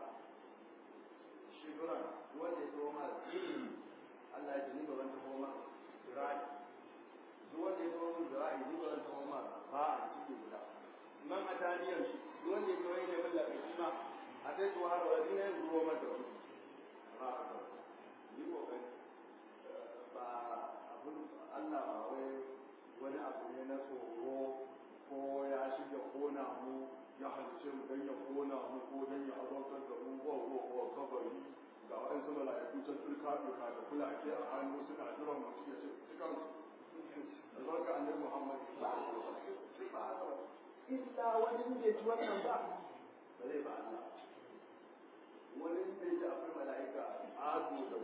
shibran duk wanda ya tabo masa Allah ya ce ni ba zan tabo masa zira'i duk wanda ya tabo masa zira'i ni ba zan tabo masa ba a ciki guda man ataniyar duk wanda ya tabo ne mun lafi ma a sai to har wani ne zuwa masa wani yi kokari ba abin Allah ba wai wani abu ne na tsoro ko ya shiga kona mu ya halice mu don ya kona mu ko don ya azautar da mu ko ko ko kabari ga wani su mala'iku can turka turka da kulake a hannu suna jiran mu suke ce cikan su albarka annabi Muhammad ba ba illa wani bai ji wannan ba ba zai ba Allah wani bai ji akwai mala'ika azu da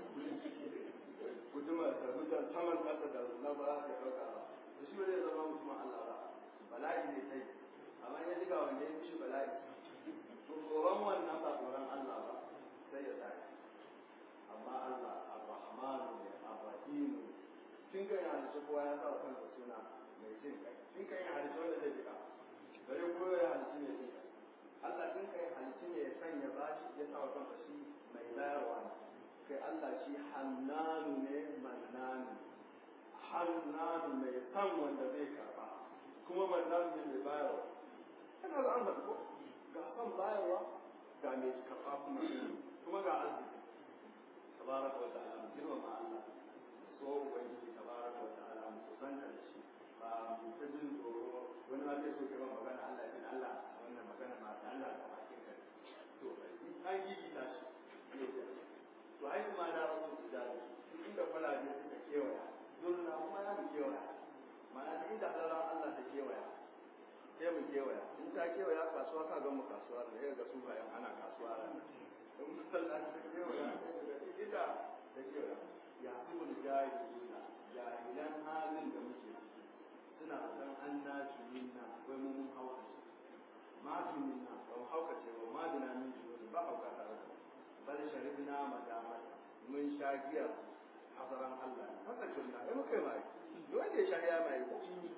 guduma da mutan saman ƙasa da na ba za ka ɗauka ba da shi ba zai zama mutumin Allah ba bala'i ne sai amma ya ji ga wanda ya fi shi bala'i to tsoron wannan ba tsoron Allah ba sai ya tashi amma Allah ar-Rahman ne ar-Rahim tun kan halitta kowa ya sa kansa suna mai jin kai tun kan halitta wanda zai jika bare ko ya halitta mai jin kai Allah tun kan halitta ne ya sanya bashi ya sa kansa shi mai bayarwa ne kai Allah shi hannanu ne mannanu hannanu mai san wanda zai karba kuma mannanu ne mai bayarwa kana da an ko ga san bayarwa ga mai karba kuma kuma ga arziki tabaraka wa ta'ala mu girmama Allah so ubangiji tabaraka wa ta'ala mu kusanta da shi ba mu ta jin tsoro wani ma zai so kai magana Allah ya Allah wannan magana ma ta Allah ta bakin ka to an gigi ta shi to ai kuma da rasu su da duk inda kwalabe suka kewaya dole na kuma ya mu kewaya ma'ana duk inda halalar Allah ta kewaya sai mu kewaya in ta kewaya kasuwa ka ga mu kasuwa da ya ga su bayan ana kasuwa ran in masallaci ta kewaya ita da kewaya ya fi mu jahiluna jahilan halin da muke ciki suna san an na minna wai mu mun haukace ma minna ba mu haukace ba ma dina min shi ba hauka tare da bal sharibna madamata mun sha giyar hasaran Allah haka tunna ai muka mai wanda ya sha ya ya mai ko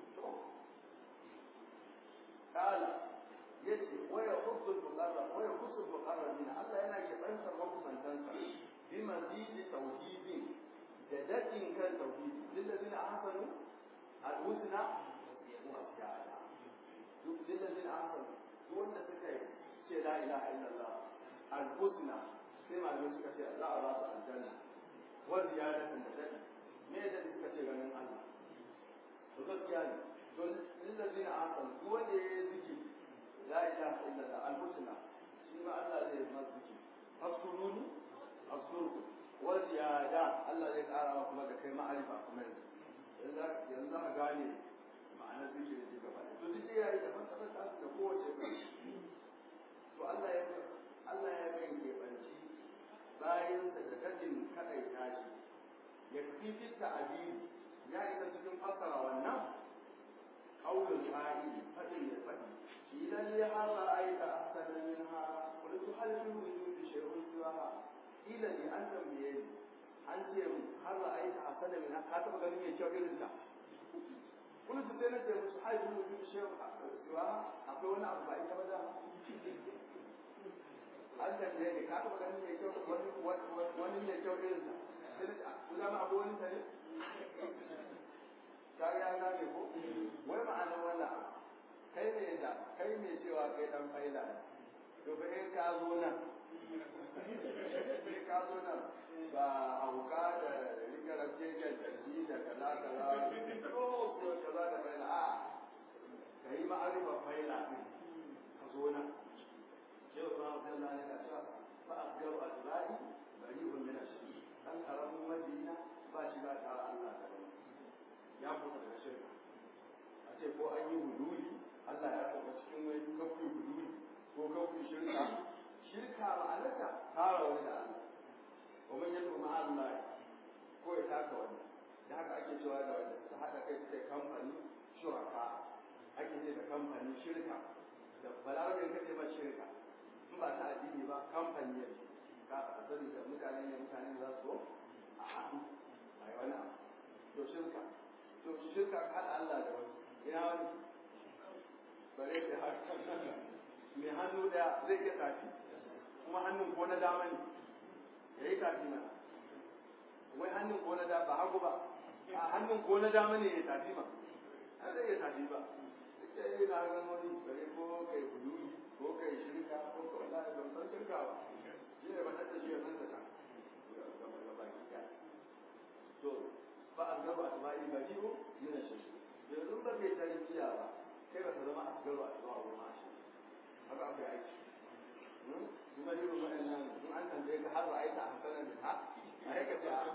kala yace waya hussul muqarrab waya hussul muqarrabin Allah yana kebantar makusantansa bi mazidi tauhidin da dadin kan tauhidi lillazina ahsanu al-husna wa ziyada duk lillazina ahsanu duk wanda suka yi ce la ilaha illallah al-husna sai malamai suka ce za a ba su aljanna wa ziyadatan da dadi me da suka ce ganin Allah to gaskiya ne to lillazina ahsanu duk wanda ya yi zikiri la ilaha illallah al-husna shi ma Allah zai yi masa zikiri fasuruni asurku wa ziyada Allah zai kara kuma da kai ma'arifa kuma yanzu yanzu za ka gane ma'anar zikiri da gaba to duk ya yi daban daban ta da kowace to Allah ya Allah ya kan keɓanci bayansa da dadin kadai tashi ya fi fitta abiri ya isa cikin fassara wannan qaulul qa'il fadin ya fadi idan li hara aita ahsana minha qultu hal fi wujudi shay'un siwaha ila li an tambaye ni an ce har aita ahsana minha ka taba ganin mai kyau irin ta qultu sai na ce musu hal fi wujudi shay'un siwaha akwai wani abu ba ita ba da an tambaye ni ka taba ganin mai kyau wani wani mai kyau irin ta sai na ce ku zama abu wani ta ne ka ga na ne ko wai ma'anar wannan abu kai ne da kai ne cewa kai dan faila ne to fa in ka zo nan in ka zo nan ba hauka da rike rake kan tarbi da kaza kaza ko ko kaza da faila a kai ma'arifa faila din ka zo nan shehu ba Allah ne ka cewa fa asgaru azrai bari'un min ash-shirk dan karamin madina ba shi ba ta Allah da ya fita daga shirka a ce ko an yi huduri Allah ya taɓa cikin wani kafin huduri ko kafin shirka shirka ma'anarta tara wani da Allah kuma yin kuma Allah ko ya taka wani da haka ake cewa da wanda suka haɗa kai suka kamfani shuraka ake ce da kamfani shirka da balarabin kace ba shirka in ba ta addini ba kamfani ya ka sani da mutane ne mutane za su a haɗu a yi wani abu to shirka to shirka ka haɗa Allah da wani ina wani bare da haka mai hannu daya zai iya tafi kuma hannun ko na dama ne ya yi tafi na wai hannun ko na dama ba hagu ba a hannun ko na dama ne ya tafi ma har zai iya tafi ba suke yi na hannun wani bare ko kai huduri ko kai shirka ko ka wala da ban san shirka ba shi ne ba ta shi ya san ta can to ba a gaba a tsamari ba ko yana shirka yanzu ba kai tarbiyya ba kai ba ta zama a gaba a zuwa wurin mashi haka akwai aiki kuma irin waɗannan in an tambaye ka har ra'ayi ta hasanan da ha a yaka ce a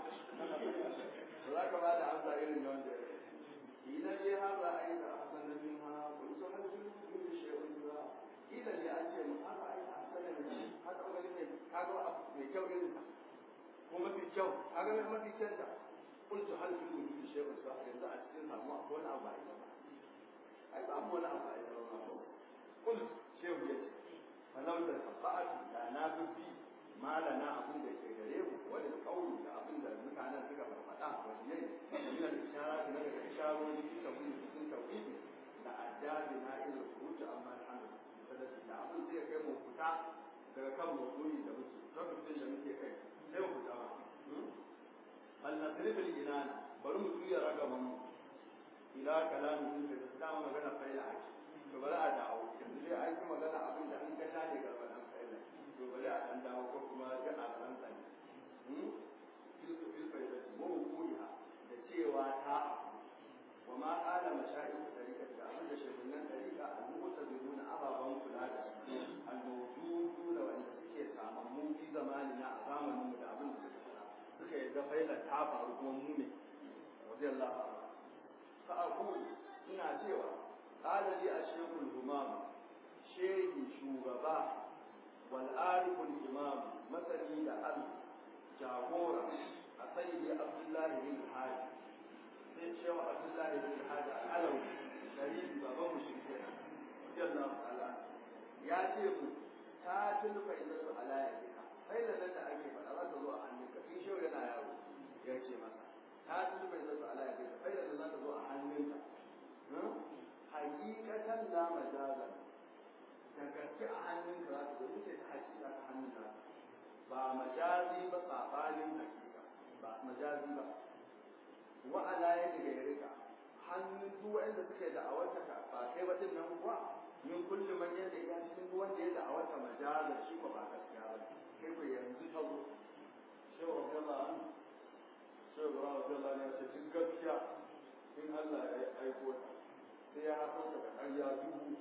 ba za ka ba da amsa irin da wanda idan ya har ra'ayi ta hasanan min ha kun so har sun yi da shehun jura idan ya an ce mu har ra'ayi ta hasanan min ha ta wani ne ka ga abu mai kyau irin ta ko mafi kyau ka ga mafi kyanta kuntu hal fi wujudi shay'un sa yanzu a cikin samu akwai wani abu a ita ba ai ba wani abu a ita ba kun shehu ya ce falau da safa'atu da na bi malana abin da ke gare mu wani kauli da abin da mutanen suka farfada waliyai min al-ishara da daga isharori fi tawhid cikin tawhid da addabi na ila khuruj amma alhamdu sadaki da abin zai kai mu fita daga kan mawdu'i da muke lokacin da muke kai sai mu fita ma bal nasrif al-inana bari mu juya ragaman mu ila kalamin da ta magana faila ake to bari a dawo yanzu dai an yi magana abin da an ka tare ga wannan faila to bari a dan dawo ko kuma ga a ran tsani filku filku da mu kuya da cewa ta wa ma qala mashayikh tariqa da abin da shehunan tariqa al-mu'tazilun ababan kula da su al-mawjudun wanda suke samammu fi zamanina a zamanin mu da abin da suka fara suka yadda faila ta faru kuma mu ne radiyallahu anhu fa aqulu ina cewa قال لي الشيخ الهمام شيخ شوغبا والعارف الإمام مثلي لأل جاغورا أسيدي عبد الله بن الحاج sai shehu abdullahi bin hajji al'alawi dalili baban mu shi ke radiyallahu ta'ala ya ce ku ta tulfa idan su ala ya ka sai da nan da ake faɗa za ta zo a hannunka tun shehu yana yaro ya ce masa ta tulfa idan su ala ya ka sai da nan za ta zo a hannunka ba majazi ba sabanin hakika ba majazi ba wa ala yadda ga rika hannun duk wanda suke da awarta ka ba kai ba din nan kuwa min kulli man yadda ya cikin duk wanda ya da awarta majazar shi ko ba gaskiya ba kai ko yanzu ta zo shehu Abdullah an shehu Abdullah ne ya ce duk gaskiya in Allah ya aiko ta sai ya haɗo ta da ƙarya dubu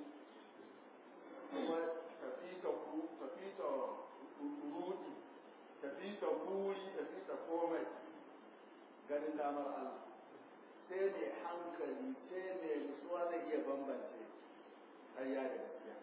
kuma tafi ta ku tafi ta rudi tafi ta buri tafi ta komai ganin damar Allah sai mai hankali sai mai nutsuwa zai iya bambance ƙarya da gaskiya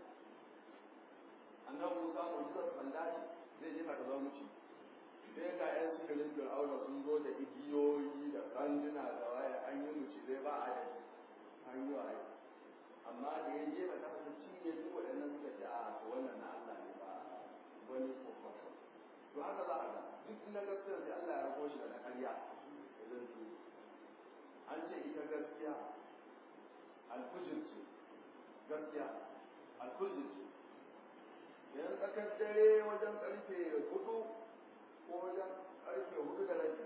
annabi Musa mu'jizar sanda ce zai jefa ta zama muci sai ga yan sihirin fir'auna sun zo da igiyoyi da kanduna da waye an yi muci zai ba a da an yi waye amma da ya jefa ta fata cinye duk waɗannan suka ce a to wannan na Allah ne ba wani kwakwato to haka za a ga duk na gaskiya sai Allah ya rako shi da na ƙarya idan su an ce ita gaskiya alfujir ce gaskiya alfujir ce yanzu tsakar dare wajen karfe hudu ko wajen karfe hudu da rabi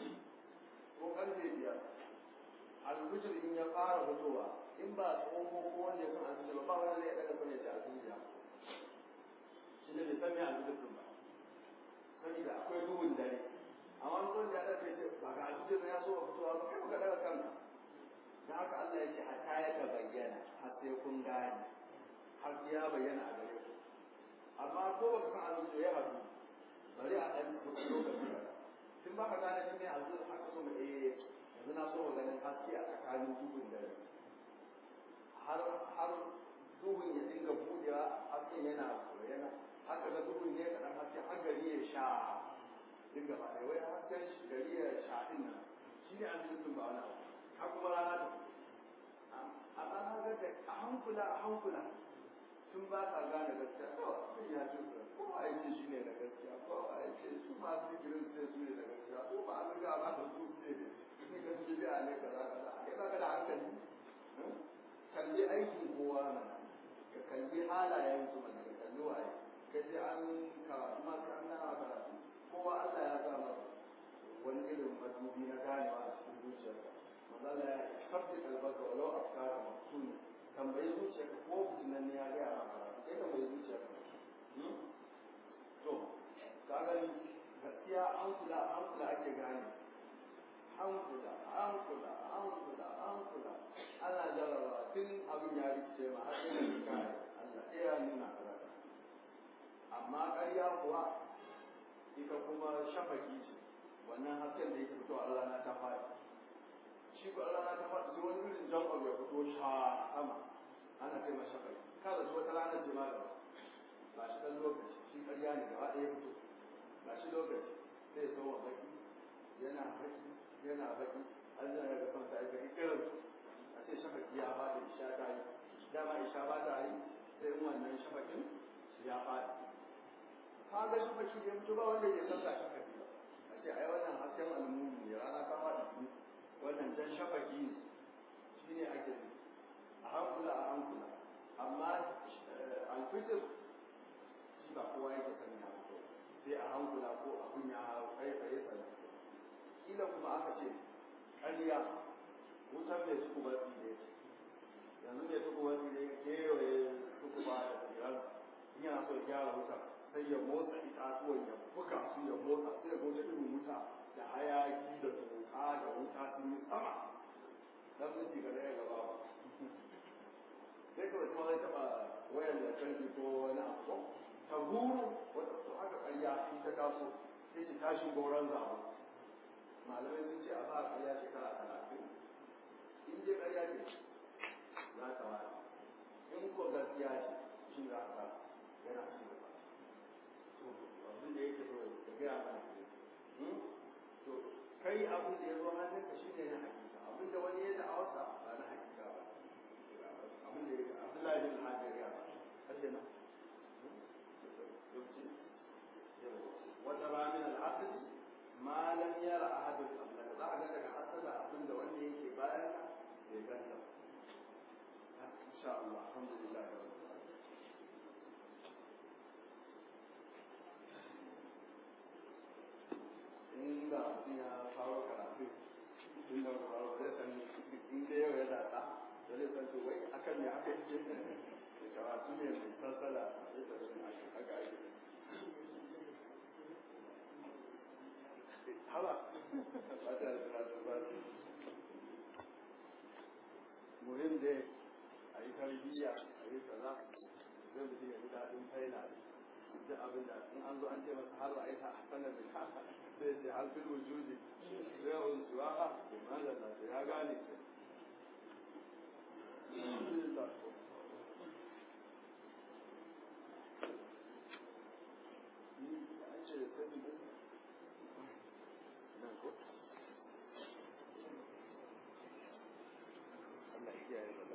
ko karfe biyar alfujir in ya fara fitowa in ba tsohon ko wanda ya san alfujir ba wanda zai ɗaga kone ce alfujir ya shi ne bai san me alfujir ɗin ba saboda akwai duhun dare amma wani da ya ce ba ga alfijir ya so fitowa ba kai baka daga kanka da haka Allah ya ce hatta ya ta bayyana har sai kun gane har ya bayyana a gare ku amma ko baka san alfijir ya hadu bari a ɗan kuɗi lokaci tun ba ka gane shi ne alfijir haka so mu eh yanzu na so mu ganin haske a tsakanin duhun dare har har duhun ya dinga buɗewa hasken yana yana haka ga duhun ne kaɗan haske har gari ya sha duk gaba ɗaya wai hasken shi gari ya shaɗin nan shi ne an jirgin ba wani abu har kuma rana da a rana ga da a hankula a hankula tun ba ka gane gaskiya kawai sai ya ce kowa ya ce shi ne da gaskiya kowa ya ce su masu digirin sai su ne da gaskiya su ba an riga ba da su ce ne ga su biya ne kaza kaza kai ba ka da hankali kalli aikin kowa mana ka kalli halayen su mana ka kalli waye ka je an karatu ma sai an gana karatu kowa Allah ya sa masa wani irin madubi na ganewa a cikin zuciyarka mazala ya sabbi kalbaka walau afkara maftuni tambayi zuciyarka ko fitinan ne ya gaya maka kai tambayi zuciyarka to ka gani gaskiya an kula an kula ake gane an kula an kula an kula an kula ana jarabawa tun abin ya rikice ma har sai da kai Allah ya nuna karata amma ƙarya kuwa ita kuma shafaki ce wannan hasken da yake fito a rana ta faɗi shi ko rana ta faɗi sai wani irin jan abu ya fito sha sama ana kai masa shafaki kada su wata rana ce ma gaba ba shi dan lokaci shi ƙarya ne gaba ɗaya fito ba shi lokaci sai ya zama baki yana baki yana baki an zana ga kansa ya baki irin a ce shafaki ya faɗi isha ta yi dama isha ba ta yi sai in wannan shafakin ya faɗi ka ga shi baki da mutu ba wanda ya san gashi kafi ba a ce ai wannan hasken almuni ne rana ta faɗi wannan jan shafaki ne shi ne ake yi a hankula a hankula amma alfitir shi ba kowa yake sani ya fito sai a hankula ko abun ya kai tsaye sana kila kuma aka ce ƙarya wutar mai suku ba tsire yanzu mai suku ba tsire kewaye suku ba da tsiran yana so ya gyara wutar sai ya motsa itatuwan ya buga su ya motsa sai ya motsa irin wuta da hayaki da toka da wuta sun yi sama dan miji ga daya gaba ba sai kawai kuma zai taba wayar da kanki ko wani abu ta guru wata to haka ƙarya in ta taso sai ki tashi goron zabo malamai sun ce a ba ƙarya shekara talatin in je ƙarya ce za ta wani in ko gaskiya ce shi za ka yana ci gaba abin da yake so ya gaya mana to kai abin da ya zo hannun ka shi ne na hakika abin da wani ya da awasa ba na hakika ba abin da ya Abdullahi bin Hajar ya ba kace na wata ramin al'asr ma lam yara ahadun qablaka za a ga daga asala abin da wanda yake bayan ka bai ganta insha Allah alhamdulillah rabbil alamin da zai san to wai akan me aka yi da karatu ne mai sassala a zai tafi aka ake haba ba ta da karatu ba muhim dai a yi tarbiyya a yi kaza zai mutum ya ji daɗin faila duk abin da in an zo an ce masa har ra'ayi ta sanar da kasa zai ce har fil wujudi zai yawon suwa ha malalla sai ya gane alhamdulillah ni an ce da sabi din nan ko Allah ya kiyaye